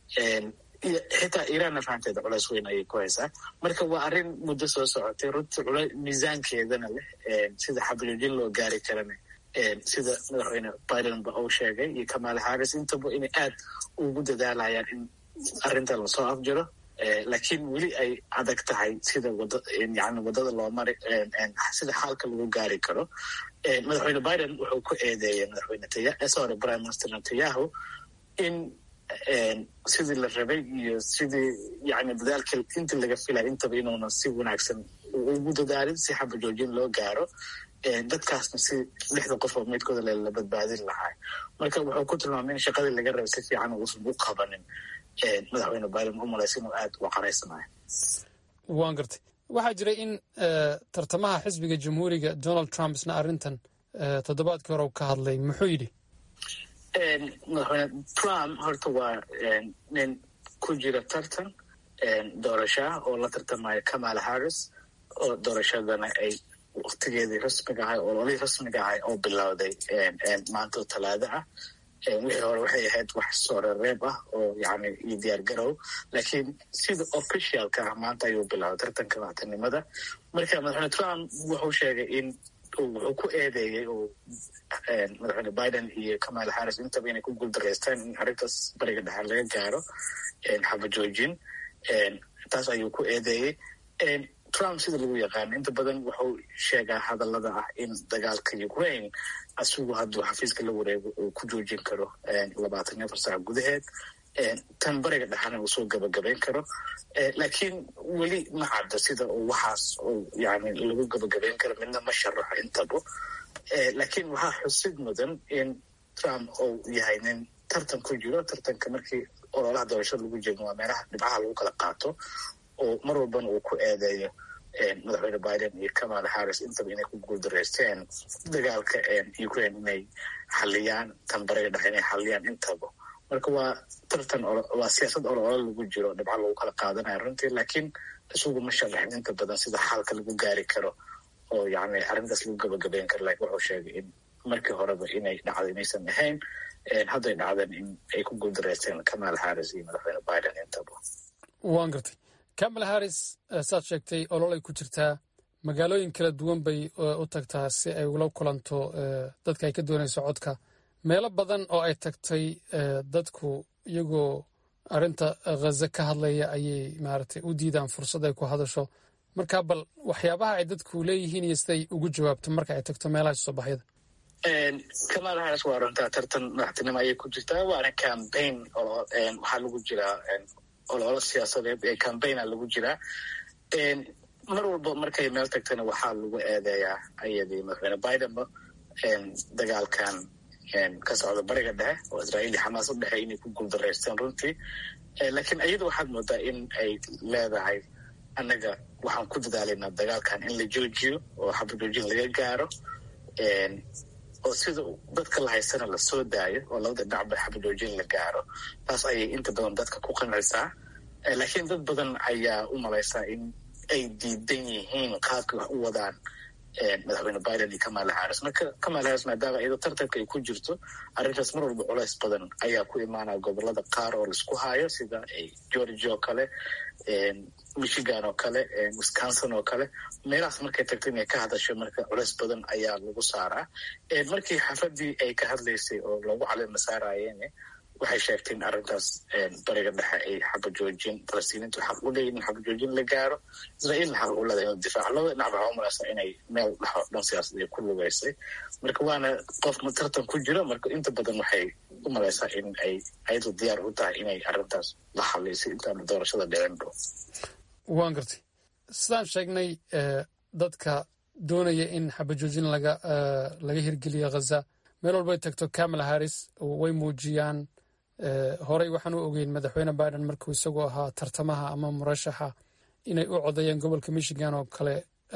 xitaa iiraanna fahanteeda culays weyn ayay ku haysaa marka waa arrin muddo soo socotay runtii cula miisaankeedana leh sida xabajoojin loo gaari karana sida madaxweyne biden ba uu sheegay iyo kamala harris intaba inay aad ugu dadaalayaan in arrintan lasoo afjiro laakiin weli ay adag tahay sida wada yani waddada loo mari sida xaalka lagu gaari karo madaxweyne biden wuxuu ku eedeeyay madaxweyne sorry prime minister netanyahu in sidii la rabay iyo sidii yani dadaalka inta laga filay intaba inuuna si wanaagsan ugu dadaalin si xabajoojin loo gaaro dadkaasna si lixda qof oo meydkooda la badbaadin lahaa marka wuxuu ku tilmaamay in shaqadii laga rabay si fiican uusan u qabanin madaxweyne biden u malaysa inuu aad uga qaraysanayo waan gartay waxaa jiray in tartamaha xisbiga jamhuuriga donald trump isna arrintan toddobaadkii hore u ka hadlay muxuu yidhi madaxweyne trump horta waa nin ku ku jira tartan doorasho ah oo la tartamaya kamala harris oo doorashadana ay waktigeedii rasmiga ahay ololihii rasmiga ahay oo bilowday maanta talaado ah wixii hore waxay ahayd wax soorereeb ah oo yani iyo diyaar garow laakiin sida officialka ah maanta ayuu bilowday tartanka madaxtinimada marka madaxweyne trump wuxuu sheegay in wuxuu ku eedeeyey oo madaxweyne biden iyo kamala harris intaba inay ku guuldareystaan in arrintaas bariga dhexe laga gaaro xabajoojin taas ayuu ku eedeeyey trump sida lagu yaqaano inta badan wuxuu sheegaa hadallada ah in dagaalka ukraine asigu hadduu xafiiska la wareego uu ku joojin karo labaatan iyo afar saac gudaheed tan bariga dhexena uu soo gabagabayn karo laakiin weli ma cadda sida uu waxaas uu yani lagu gabagabayn karo midna ma sharaxo intaba laakiin waxaa xusid mudan in trump uu yahay nin tartan ku jiro tartanka markii ololaha doorashada lagu jirno waa meelaha dhibcaha lagu kala qaato oo mar walbana uu ku eedeeyo madaxweyne biden iyo kamala harris intaba inay ku guuldareysteen dagaalka ukraine inay xaliyaan tan bariga dhexe inay xaliyaan intaba marka waa tartan waa siyaasad oloola lagu jiro dhibco lagu kala qaadanaya runtii laakiin isugu ma sharaxin inta badan sida xaalka lagu gaari karo oo yani arrintaas lagu gabagabeyn karo lakin wuxuu sheegay in markii horeba inay dhacda inaysan ahayn hadday dhacdeen in ay ku guuldareysteen kamala harris iyo madaxweyne biden intaba waan gartay kamala harris saad sheegtay ololay ku jirtaa magaalooyin kala duwan bay u tagtaa si ay ula kulanto dadka ay ka doonayso codka meelo badan oo ay tagtay dadku iyagoo arrinta khaza ka hadlaya ayay maaragtay u diidaan fursad ay ku hadasho marka bal waxyaabaha ay dadku leeyihiin iyo siday ugu jawaabto marka ay tagto meelaha soo baxyada kamala harris waa runtaa tartan madaxtinimo ayay ku jirtaa waana cambaign waxaa lagu jiraa ololo siyaasadeed ee cambaigna lagu jiraa mar walba markay meel tagtana waxaa lagu eedeeyaa ayadii madaxweyne bidenba dagaalkan ka socda bariga dhexe oo israa'iil iyo xamaas u dhexey inay ku guuldareysteen runtii laakiin iyada waxaad moodaa in ay leedahay annaga waxaan ku dadaalaynaa dagaalkan in la joojiyo oo xabajoojin laga gaaro oo sida dadka la haysana lasoo daayo oo labada dhinacba xabajoojin la gaaro taas ayay inta badan dadka ku qancaysaa laakiin dad badan ayaa u malaysaa in ay diidan yihiin qaabkay wax u wadaan madaxweyne biden iyo kamala harris marka kamala harris maadaama iyadoo tartanka ay ku jirto arrintaas mar walba culays badan ayaa ku imaanaya gobolada qaar oo laisku hayo sida georgia oo kale michigan oo kale wisconsin oo kale meelahaas markay tagto inay ka hadasho marka culays badan ayaa lagu saaraa markii xafadii ay ka hadlaysay oo loogu calima saarayeen waxay sheegtay in arrintaas bariga dhexe ay xabajoojin falastiiniintu xaq u leeyihin in xabajoojin la gaaro israa'iilna xaq u leedahay inuu difaaco labada dhinac waxaa u malaysaa inay meel dhexo dhan siyaasadii ku lugeysay marka waana qof tartan ku jiro marka inta badan waxay u malaysaa in ay ayadu diyaar u tahay inay arrintaas la xaliysay intaana doorashada dhicinba waan gartay sidaan sheegnay dadka doonaya in xabajoojin laga laga hirgeliyo khaza meel walbay tagto kamala harris way muujiyaan horey waxaan u ogeyn madaxweyne biden markuu isagoo ahaa tartamaha ama murashaxa inay u codayeen gobolka michigan oo kale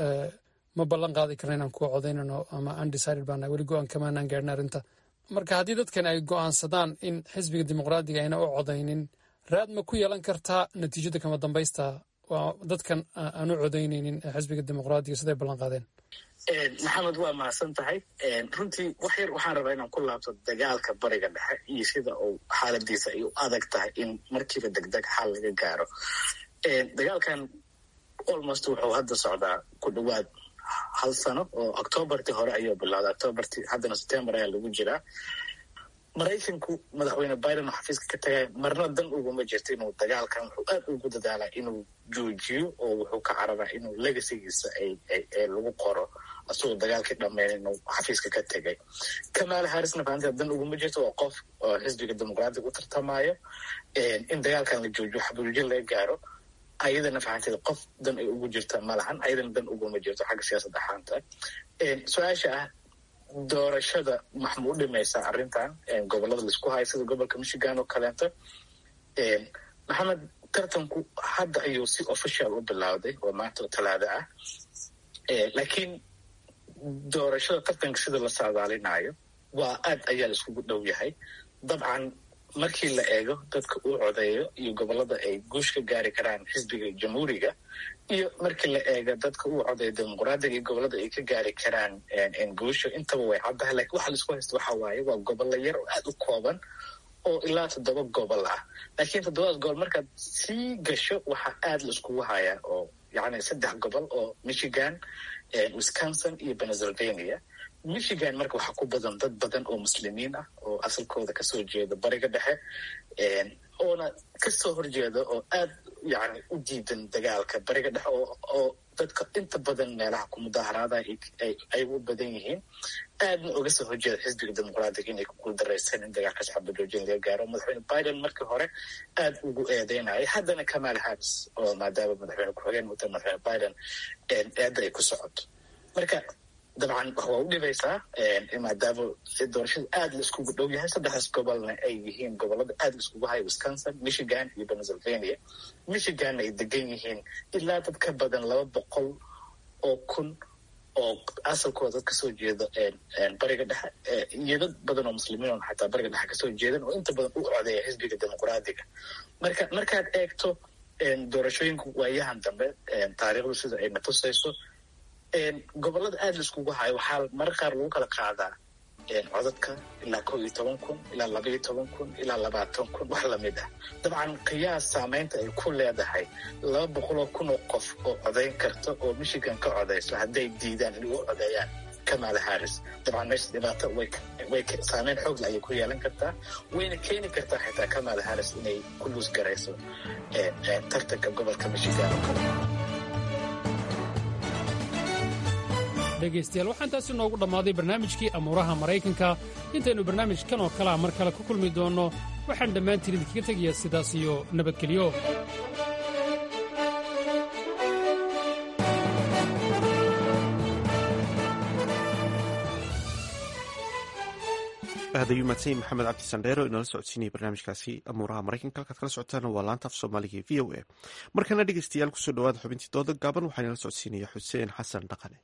ma ballan qaadi karna inaan kuwa codaynano ama undecided baana weli go-aan kamaanaan gaadhin arrinta marka haddii dadkan ay go'aansadaan in xisbiga dimuqraadiga ayna u codaynin raad ma ku yeelan kartaa natiijada kama dambaysta dadkan aan u codaynaynin xisbiga dimuqraadiga siday ballan qaadeen maxamed waa mahadsan tahay runtii wax yar waxaan rabaa inaan ku laabto dagaalka bariga dhexe iyo sida uu xaaladiisa ay u adag tahay in markiiba degdeg xal laga gaaro dagaalkan almost wuxuu hadda socdaa ku dhowaad hal sano oo octoobartii hore ayuu bilowday octoobartii haddana september ayaa lagu jiraa maraykanku madaxweyne biden oo xafiiska ka tagay marna dan uguma jirto inuu dagaalkan wuxuu aad ugu dadaalaa inuu joojiyo oo wuxuu ka cararaa inuu legacygiisa ay lagu qoro asagoo dagaalkii dhammeyn inuu xafiiska ka tegay kamala harrisna faanteeda dan uguma jirto waa qof oo xisbiga dimuqraadiga u tartamayo in dagaalkan la joojiyo xabuujin laga gaaro ayadana fahanteeda qof dan ay ugu jirta ma lahan ayadana dan uguma jirto xagga siyaasad ahaanta su-aasha ah doorashada maxma u dhimaysaa arrintan gobolada laisku hayo sida gobolka michigan oo kaleeto maxamed tartanku hadda ayuu si official u bilowday oo maanta oo talaado ah laakiin doorashada tartanka sida la saadaalinayo waa aad ayaa la iskugu dhow yahay dabcan markii la eego dadka uu codeeyo iyo gobolada ay guush ka gaari karaan xisbiga jamhuuriga iyo markii la eego dadka uu codeeyo dimuqraadiga iyo gobolada ay ka gaari karaan guusha intaba way caddahay lakiin waxa laisku haysta waxa waaye waa gobollo yar oo aada u kooban oo ilaa toddoba gobol ah laakiin toddobadaas gobol markaad sii gasho waxaa aada la iskugu hayaa oo yacni saddex gobol oo michigan wisconsin iyo pennsylvania michigan marka waxaa ku badan dad badan oo muslimiin ah oo asalkooda kasoo jeeda bariga dhexe oona kasoo horjeeda oo aad yani u diidan dagaalka bariga dhexe oo dadka inta badan meelaha ku mudaaharaada ay u badan yihiin aadna oga soo horjeeda xisbiga dimuqraadiga inay ku guuldaraysan in dagaalka shacabka joojin laga gaaro madaxweyne biden markii hore aad ugu eedeynaya haddana kamal harris oo maadaama madaxweyne ku-xigeen muta madaxweyne biden eedda ay ku socoto marka dabcan waa u dhibaysaa maadaama doorashada aada la iskugu dhow yahay saddexdaas gobolna ay yihiin gobolada aada la iskugu haya wisconsin michigan iyo pennsylvania michiganna ay degan yihiin ilaa dad ka badan laba boqol oo kun oo asalkooda dad kasoo jeeda bariga dhexe iyo dad badan oo muslimiin oo xataa bariga dhexe kasoo jeedan oo inta badan u codeeya xisbiga dimuqraadiga marka markaad eegto doorashooyinka waayahan dambe taariikhdu sida ay natusayso gobolada aada la iskugu hayo waxaa marar qaar lagu kala qaadaa codadka ilaa kow iyo toban kun ilaa laba iyo toban kun ilaa labaatan kun wax lamid ah dabcan qiyaas saameynta ay ku leedahay laba boqoloo kun oo qof oo codayn karta oo michigan ka codayso hadday diidaan inay u codeeyaan kamala harris dabcan meesha dhibaato way saameyn xoogle ayay ku yeelan kartaa wayna keeni kartaa xitaa kamala harris inay ku luus garayso tartanka gobolka michigan oo kale dhegaystayaal waxaan taasi noogu dhammaaday barnaamijkii amuuraha maraykanka intaynu barnaamijkan oo kalea mar kale ku kulmi doonno waxaan dhammaantiin idinkaga tegayaa sidaas iyo nabadgelyo aad ayuu mahadsan maxamed cabdi sandheero inoola socodsiinaya barnaamijkaasi amuuraha maraykanka halkaad kala socotaan waa laanta af soomaaliga e v o a markana dhegeystayaal kusoo dhawaada xubintii dooda gaaban waxaa inala socodsiinaya xuseen xasan dhaqane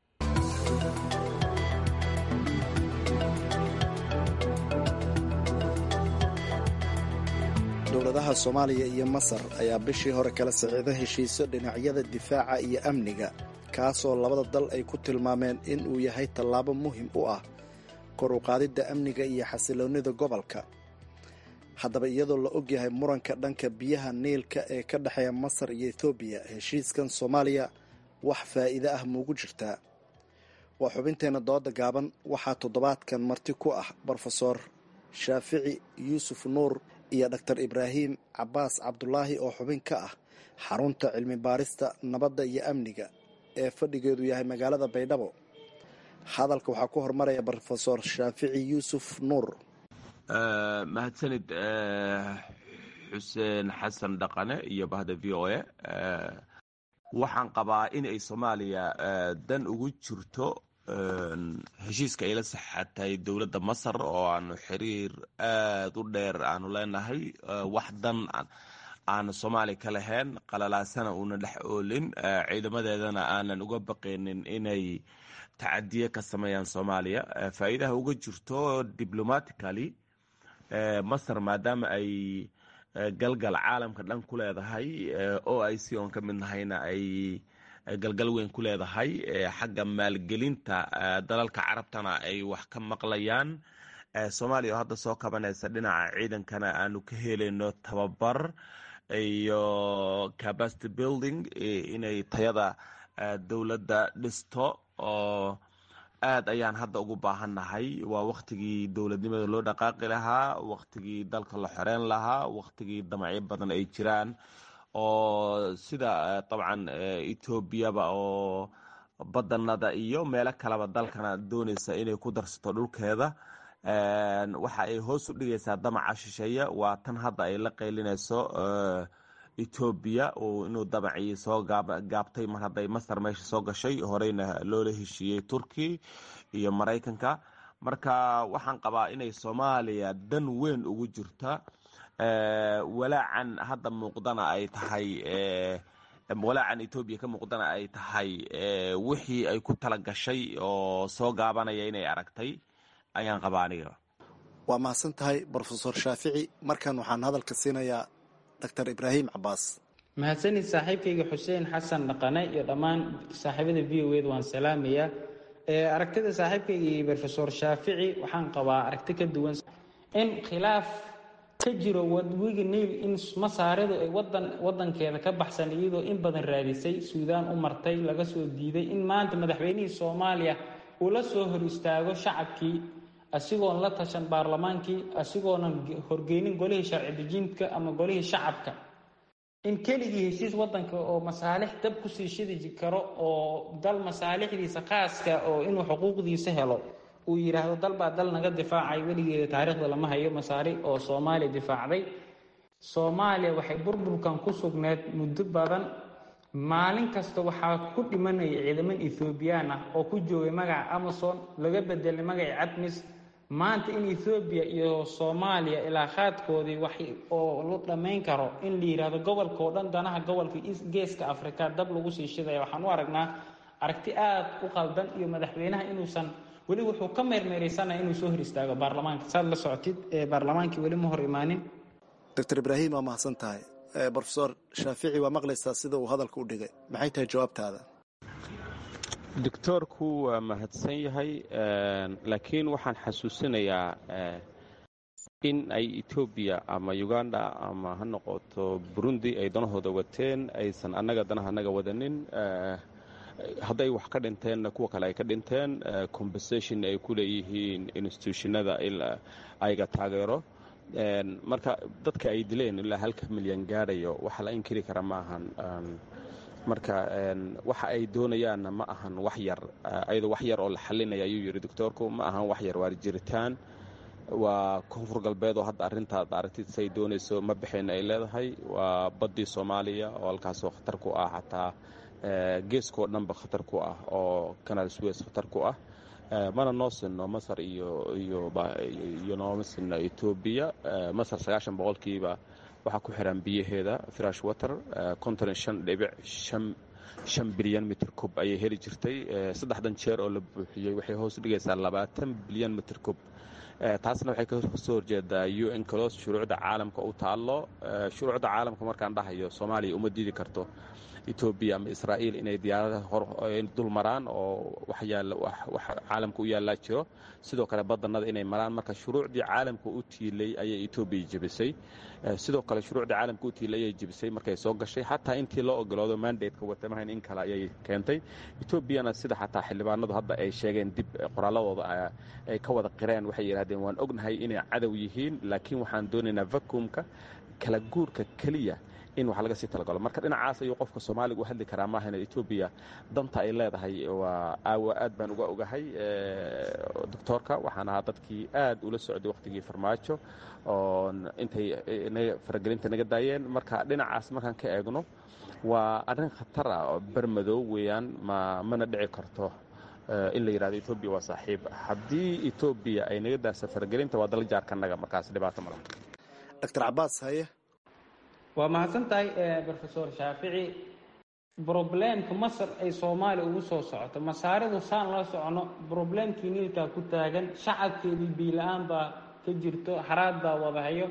dowladaha soomaaliya iyo masar ayaa bishii hore kala siciida heshiisyo dhinacyada difaaca iyo amniga kaasoo labada dal ay ku tilmaameen in uu yahay tallaabo muhim u ah kor u qaadidda amniga iyo xasiloonnida gobolka haddaba iyadoo la ogyahay muranka dhanka biyaha niilka ee ka dhexeeya masar iyo ethoobiya heshiiskan soomaaliya wax faa'iide ah muugu jirtaa waa xubinteenna dooda gaaban waxaa toddobaadkan marti ku ah brofesor shaafici yuusuf nuur iyo dhaktar ibraahim cabaas cabdulaahi oo xubin ka ah xarunta cilmi baarista nabadda iyo amniga ee fadhigeedu yahay magaalada baydhabo hadalka waxaa ku hormaraya brofesor shaafici yuusuf nuur mahadsanid xuseen xasan dhaqane iyo bahda v o a waxaan qabaa in ay soomaaliya dan ugu jirto heshiiska ay la saxatay dowladda masar oo aanu xiriir aada u dheer aanu leenahay wax dan aanu soomaaliya ka lahayn qalalaasana uuna dhex oolin ciidamadeedana aanan uga baqaynin inay tacadiye ka sameeyaan soomaaliya faa'iidaha uga jirto diblomatically masar maadaama ay galgal caalamka dhan ku leedahay o i c oon ka mid nahayna ay galgal weyn ku leedahay xagga maalgelinta dalalka carabtana ay wax ka maqlayaan soomaaliya oo hadda soo kabanaysa dhinaca ciidankana aanu ka helayno tababar iyo capacity building inay tayada dowladda dhisto oo aad ayaan hadda ugu baahannahay waa waktigii dowladnimada loo dhaqaaqi lahaa waktigii dalka la xoreyn lahaa waktigii damacyo badan ay jiraan oo sida dabcan etoobiyaba oo badanada iyo meelo kaleba dalkana dooneysa inay ku darsato dhulkeeda waxa ay hoos u dhigaysaa damaca shisheeye waa tan hadda ay la qaylinayso etoobiya inuu damacii soo gaabtay mar hadday masar meesha soo gashay horeyna loola heshiiyey turki iyo maraykanka marka waxaan qabaa inay soomaaliya dan weyn ugu jirta walaacan hadda muuqdana ay tahay walaacan etoobiya ka muuqdana ay tahay wixii ay ku tala gashay oo soo gaabanaya inay aragtay ayaan qabaa aniga waa mahadsan tahay brofesor shaafici markan waxaan hadalka siinayaa doctor ibraahim cabaas mahadsanid saaxiibkayga xuseen xasan dhaqane iyo dhammaan saaxiibada v o ed waan salaamayaa aragtida saaxiibkayga iyo brofesor shaafici waxaan qabaa aragti ka duwan in khilaaf ka jiro wadwiga niil in masaaridu ay wadan wadankeeda ka baxsan iyadoo in badan raadisay suudaan u martay laga soo diiday in maanta madaxweynihii soomaaliya uu la soo hor istaago shacabkii asigoon la tashan baarlamaankii asigoonan horgeynin golihii sharci dejintka ama golihii shacabka in keligii heshiis wadanka oo masaalix dab kusii shidi karo oo dal masaalixdiisa khaaska oo inuu xuquuqdiisa helo uu yidhaahdo dal baa dal naga difaacay weligeeda taariikhda lama hayo masaari oo soomaaliya difaacday soomaaliya waxay burburkan ku sugneed muddo badan maalin kasta waxaa ku dhimanaya ciidaman ethoobiyan ah oo ku joogay magaca amazon laga bedelay magaca cadmis maanta in ethoobiya iyo soomaaliya ilaa khaadkoodii wax oo la dhammayn karo in la yidhaahdo gobolka oo dhan danaha gobolka geeska afrika dab lagu sii shidaya waxaan u aragnaa aragti aada u qaldan iyo madaxweynaha inuusan weli wuxuu ka meermeeraysanaya inuu soo hor istaago baarlamaanka saad la socotid baarlamaankii weli ma hor imaanin doctor ibraahim waa mahadsan tahay brofesor shaafici waa maqlaysaa sida uu hadalka u dhigay maxay tahay jawaabtaada doctoorku waa mahadsan yahay laakiin waxaan xasuusinayaa in ay etoobiya ama uganda ama ha noqoto burundi ay danahooda wateen aysan annaga danaha annaga wadanin hadday wax ka dhinteenna kuwa kale ay ka dhinteen compensation ay ku leeyihiin institutionada ayaga taageero marka dadka ay dileen ilaa halka milyan gaadhayo waxa la inkiri kara ma ahan marka waxa ay doonayaanna ma ahan wax yar ayadoo wax yar oo la xalinaya ayuu yidhi doctoorku ma ahan wax yar waa jiritaan waa koonfur galbeed oo hadda arrintaad aragtid say doonayso ma bixin ay leedahay waa baddii soomaaliya oo halkaasoo khatar ku ah xataa geeskoo dhanba khatar ku ah oo kanaal suweys khatar ku ah mana noo sinno masar iyo iyo nooma sinno etoobiya masar sagaashan boqolkiiba waxaa ku xiran biyaheeda fresh water konton iyo shan dhibic shan shan bilyan mitir kub ayay heli jirtay saddexdan jeer oo la buuxiyey waxay hoos dhigaysaa labaatan bilyan mitir kub taasna waxay kasoo horjeedaa u n clos shuruucda caalamka u taallo shuruucda caalamka markaan dhahayo soomaaliya uma diidi karto etoobiya ama israa'iil inay diyaaradaha hor dul maraan oo wax caalamka u yaallaa jiro sidoo kale badanada inay maraan marka shuruucdii caalamka u tiilay ayay etoobiya jebisay sidoo kale shuruucdii caalamka u tiilay ayay jebisay markay soo gashay xataa intii loo ogoloodo mandateka watamahayn in kale ayay keentay etoobiyana sida xataa xildhibaanadu hadda ay sheegeen dib qoraaladooda ay ka wada qireen waxay yidhahdeen waan ognahay inay cadow yihiin laakiin waxaan doonaynaa vacuumka kala guurka keliya in wax laga sii talagalo marka dhinacaas ayuu qofka soomaaliga u hadli karaa maahan etoobiya danta ay leedahay waa aawa aad baan uga ogahay doctoorka waxaan ahaa dadkii aad ula socday wakhtigii farmaajo oo intay faragelinta naga daayeen marka dhinacaas markaan ka eegno waa arrin khatar ah oo bermadow weeyaan ma mana dhici karto in la yidhahdo etoobiya waa saaxiib haddii etoobiya ay naga daasa faragelinta waa dal jaarkanaga markaas dhibaato mala doctor cabaas haye waa mahadsan tahay brofesor shaafici broblemka masar ay soomaaliya ugu soo socoto masaaridu saan la socono broblemkii niilkaa ku taagan shacabkeedii biila-aan baa ka jirto haraad baa wadahayo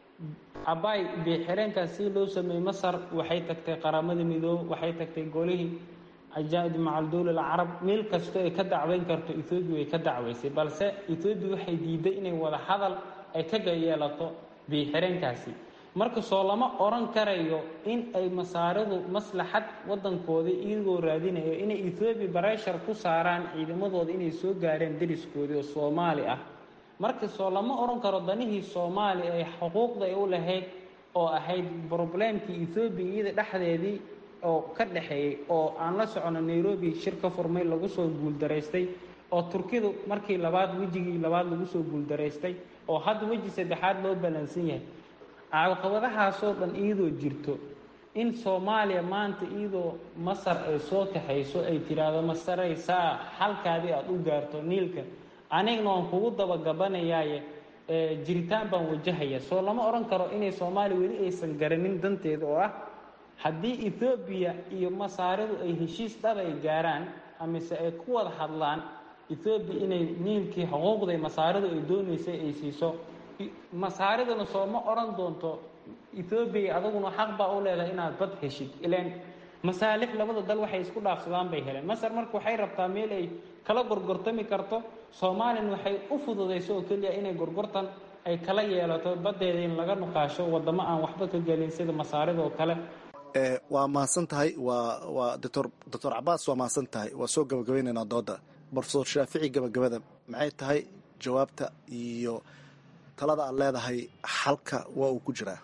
abaay biixireenkaas si loo sameeyey masar waxay tagtay qaramada midoobe waxay tagtay golihii ajaa-id macaldowla alcarab meel kastoo ay ka dacweyn karto ethoobiya way ka dacweysay balse ethoobiya waxay diiday inay wada hadal ay kaga yeelato biixireenkaasi marka soo lama oran karayo in ay masaaridu maslaxad wadankoodii iyagoo raadinayo inay ethoobiya bareshar ku saaraan ciidamadooda inay soo gaareen dariskoodii oo soomaali ah marka soo lama oran karo danihii soomaaliya ee xuquuqda ay u lahayd oo ahayd broblemkii ethoobiya iyada dhexdeedii oo ka dhexeeyey oo aan la socono nairobi shir ka furmay lagu soo guuldaraystay oo turkidu markii labaad wejigii labaad lagu soo guuldaraystay oo hadda weji saddexaad loo ballansan yahay caqabadahaasoo dhan iyadoo jirto in soomaaliya maanta iyadoo masar ay soo kaxayso ay tiraahdo masaray saa halkaadii aada u gaarto niilka anigna waan kugu dabagabanayaaye jiritaan baan wajahaya soo lama odhan karo inay soomaaliya weli aysan garanin danteeda oo ah haddii ethoobiya iyo masaaridu ay heshiis dhab ay gaaraan amise ay ku wada hadlaan ethoobiya inay niilkii xuquuqda masaarida ay doonaysay ay siiso masaaridana soo ma odhan doonto ethoobiya adaguna xaq baa u leedahay inaad bad heshid ilaan masaalix labada dal waxay isku dhaafsadaan bay heleen masar marka waxay rabtaa meel ay kala gorgortami karto soomaaliyana waxay u fududayso oo keliya inay gorgortan ay kala yeelato baddeeda in laga nuqaasho wadamo aan waxba ka gelin sida masaarida oo kale waa mahadsan tahay waa waa doctor doctor cabaas waa mahadsan tahay waa soo gabagabaynaynaa dooda brofesor shaafici gabagabada maxay tahay jawaabta iyo talada aad leedahay xalka waa uu ku jiraa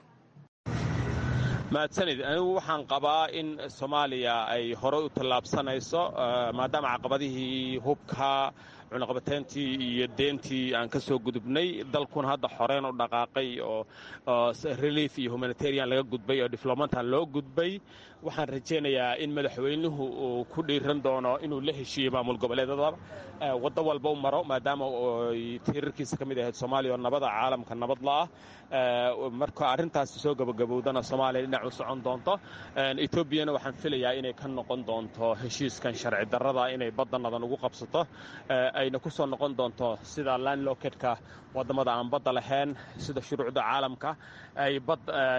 mahadsanid anigu waxaan qabaa in soomaaliya ay horey u tallaabsanayso maadaama caqabadihii hubka cunaqabateyntii iyo deentii aan ka soo gudubnay dalkuna hadda xoreyn u dhaqaaqay oo relief iyo humanitarian laga gudbay oo diflomantan loo gudbay waxaan rajaynayaa in madaxweynuhu uu ku dhiiran doono inuu la heshiiyo maamul goboleedada waddo walba u maro maadaama tiirarkiisa ka mid ahayd soomaaliya oo nabada caalamka nabad la'ah marka arrintaasi soo gabagabowdana soomaaliya dhinac u socon doonto etoobiyana waxaan filayaa inay ka noqon doonto heshiiskan sharci darrada inay baddannadan ugu qabsato ayna ku soo noqon doonto sida landlokedka waddamada aan badda lahayn sida shuruucda caalamka ay bad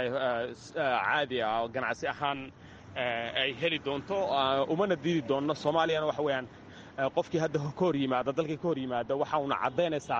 caadi ah oo ganacsi ahaan ay heli doonto umana diidi doonno soomaaliyana waxa weeyaan qofkii hadda ka hor yimaada dalkii ka hor yimaada waxa uuna caddaynaysaa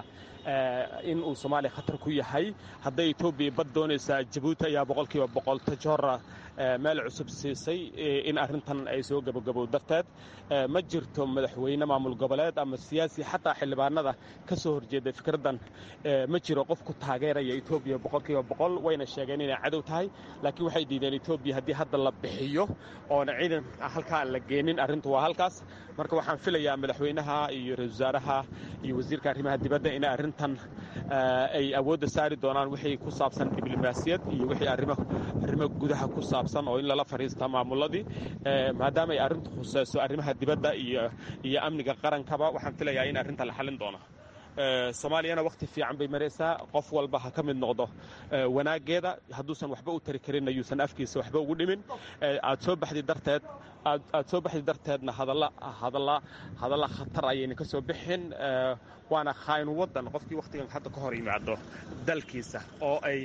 in uu soomaaliya khatar ku yahay hadday etoobiya bad doonaysaa jabuuti ayaa boqolkiiba boqol tajora meel cusub siisay in arrintan ay soo gabagabow darteed ma jirto madaxweyne maamul goboleed ama siyaasi xataa xildhibaanada ka soo horjeeda fikraddan ma jiro qof ku taageeraya etoobiya boqolkiiba boqol wayna sheegeen inay cadow tahay laakiin waxay diideen etoobiya haddii hadda la bixiyo oona ciidan halkaa la geenin arrintu waa halkaas marka waxaan filayaa madaxweynaha iyo ra-isul wasaaraha iyo wasiirka arrimaha dibadda inay arrintan ay awoodda saari doonaan wixii ku saabsan diblomaasiyad iyo wixii arrimo gudaha ku saabsan oo in lala fadhiista maamuladii maadaama ay arrintu khuseyso arrimaha dibadda iyo iyo amniga qarankaba waxaan filayaa in arrinta la xallin doono soomaaliyana wakhti fiican bay maraysaa qof walba ha ka mid noqdo wanaaggeeda hadduusan waxba u tari karin ayuusan afkiisa waxba ugu dhimin aad soo baxdi darteed aad soo baxdi darteedna hadalla hadalla hadalla khatar ayayna ka soo bixin waana khaynu waddan qofkii wakhtigan hadda ka hor yimaado dalkiisa oo ay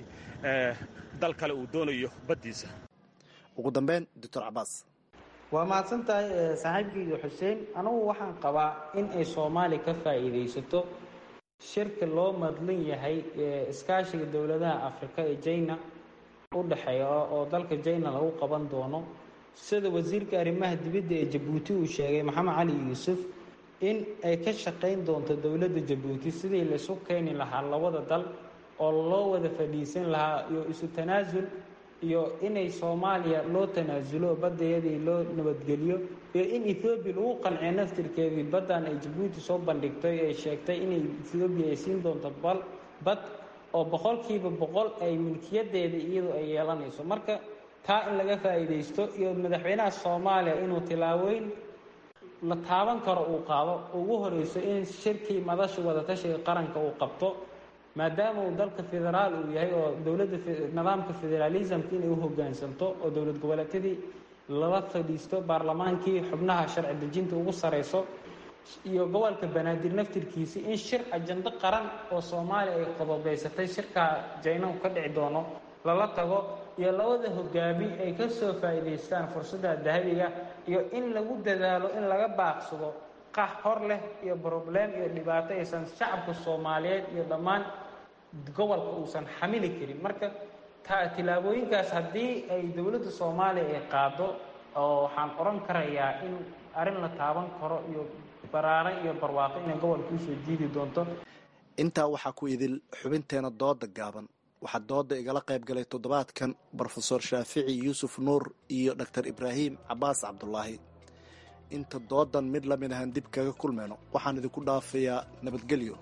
dal kale uu doonayo baddiisa ugu dambeyn doctor cabaas waa mahadsan tahay saaxiibkeyga xuseen anugu waxaan qabaa in ay soomaaliya ka faa'iidaysato shirka loo madlan yahay iskaashiga dowladaha afrika ee jina u dhexeeya oo dalka jina lagu qaban doono sida wasiirka arrimaha dibadda ee jabuuti uu sheegay maxamed cali yuusuf in ay ka shaqayn doonto dowladda jabuuti sidii laisu keeni lahaa labada dal oo loo wada fadhiisan lahaa iyo isu tanaasul iyo inay soomaaliya loo tanaasulo baddayadii loo nabadgeliyo iyo in ethoobiya lagu qanciyo naftirkeedii baddan ay jabuuti soo bandhigtay ay sheegtay inay ethoobiya ay siin doonto bal bad oo boqolkiiba boqol ay milkiyadeeda iyadu ay yeelanayso marka taa in laga faa'iidaysto iyo madaxweynaha soomaaliya inuu tilaabooyin la taaban karo uu qaado ugu horeyso in shirkii madasha wadatashiga qaranka uu qabto maadaama uu dalka federaal uu yahay oo dowladda nidaamka federaalismka inay u hoggaansanto oo dowlad goboleedyadii lala fadhiisto baarlamaankii xubnaha sharci dejinta ugu sareyso iyo gobolka banaadir naftirkiisi in shir ajando qaran oo soomaaliya ay qodobeysatay shirkaa jaynahu ka dhici doono lala tago iyo labada hogaami ay ka soo faa'iidaystaan fursadda dahabiga iyo in lagu dadaalo in laga baaqsado qax hor leh iyo broblem iyo dhibaato aysan shacabka soomaaliyeed iyo dhammaan gobolka uusan xamili karin marka tilaabooyinkaas haddii ay dowladda soomaaliya ay qaado oo waxaan oran karayaa in arrin la taaban karo iyo baraare iyo barwaaqo inay gobolka usoo jiidi doonto intaa waxaa ku idil xubinteena dooda gaaban waxaa dooda igala qayb galay toddobaadkan brofesor shaafici yuusuf nuur iyo doctor ibraahim cabaas cabdulaahi inta doodan mid lamid ahan dib kaga kulmayno waxaan idinku dhaafayaa nabadgelyo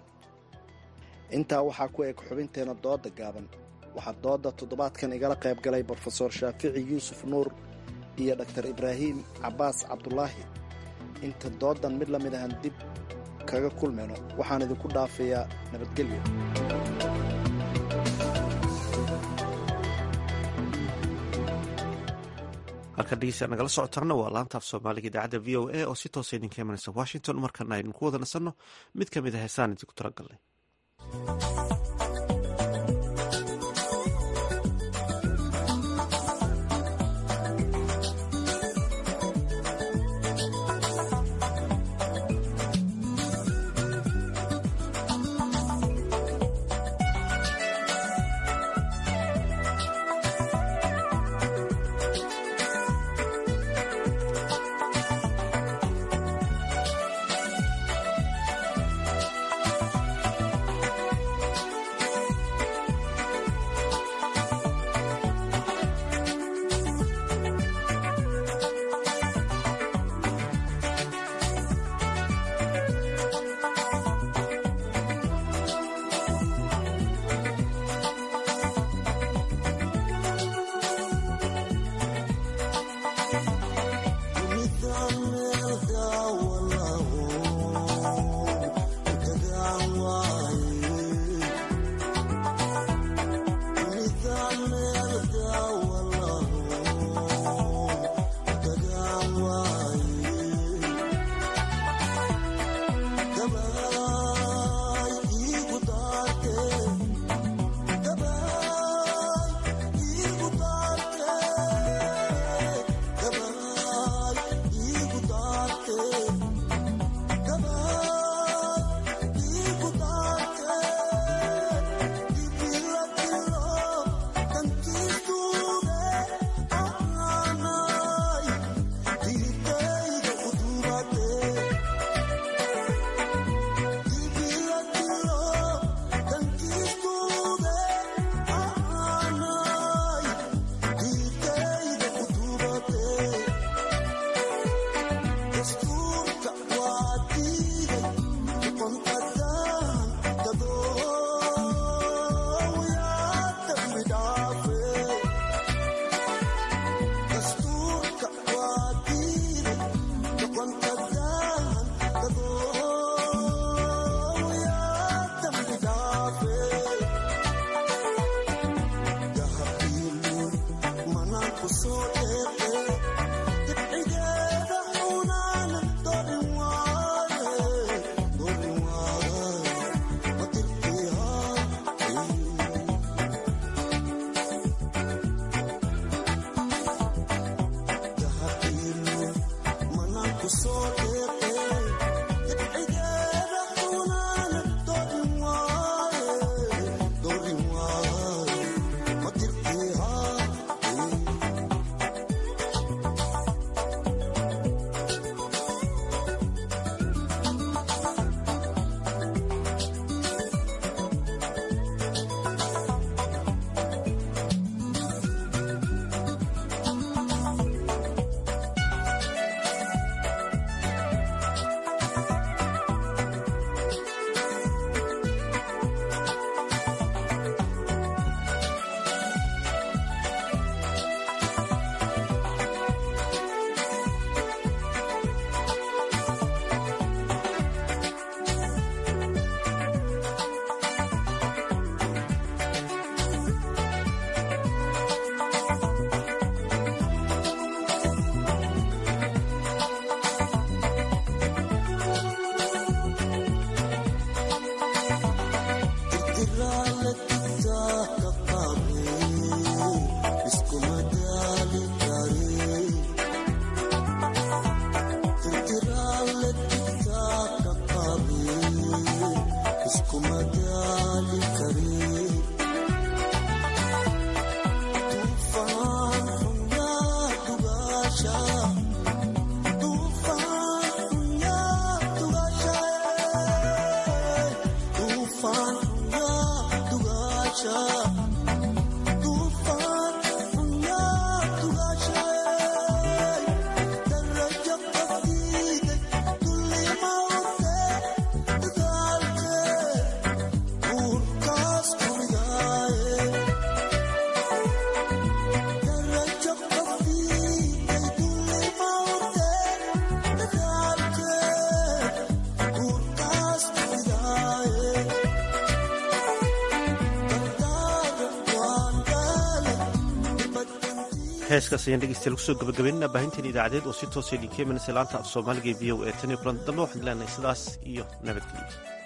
intaa waxaa ku eg xubinteena dooda gaaban waxaa dooda toddobaadkan igala qayb galay brofesor shaafici yuusuf nuur iyo doctor ibraahim cabaas cabdulaahi inta doodan mid lamid ahan dib kaga kulmayno waxaan idinku dhaafayaa nabadgelyo halka dhegeysta nagala socotaana waa laantaaf soomaaliga idaacadda v o a oo si toosa idinka imanaysa washington markana aynu ku wada nasanno mid ka mid a heesaan idinku talagalnay heeskaas ayaan dhegeystayaal kusoo gabagabaynana baahinteen idaacadeed oo si toosa idinka imanaysa laanta af soomaaliga ee v o e tan iyo kulan dambe waxaan leenahay sidaas iyo nabadgelyo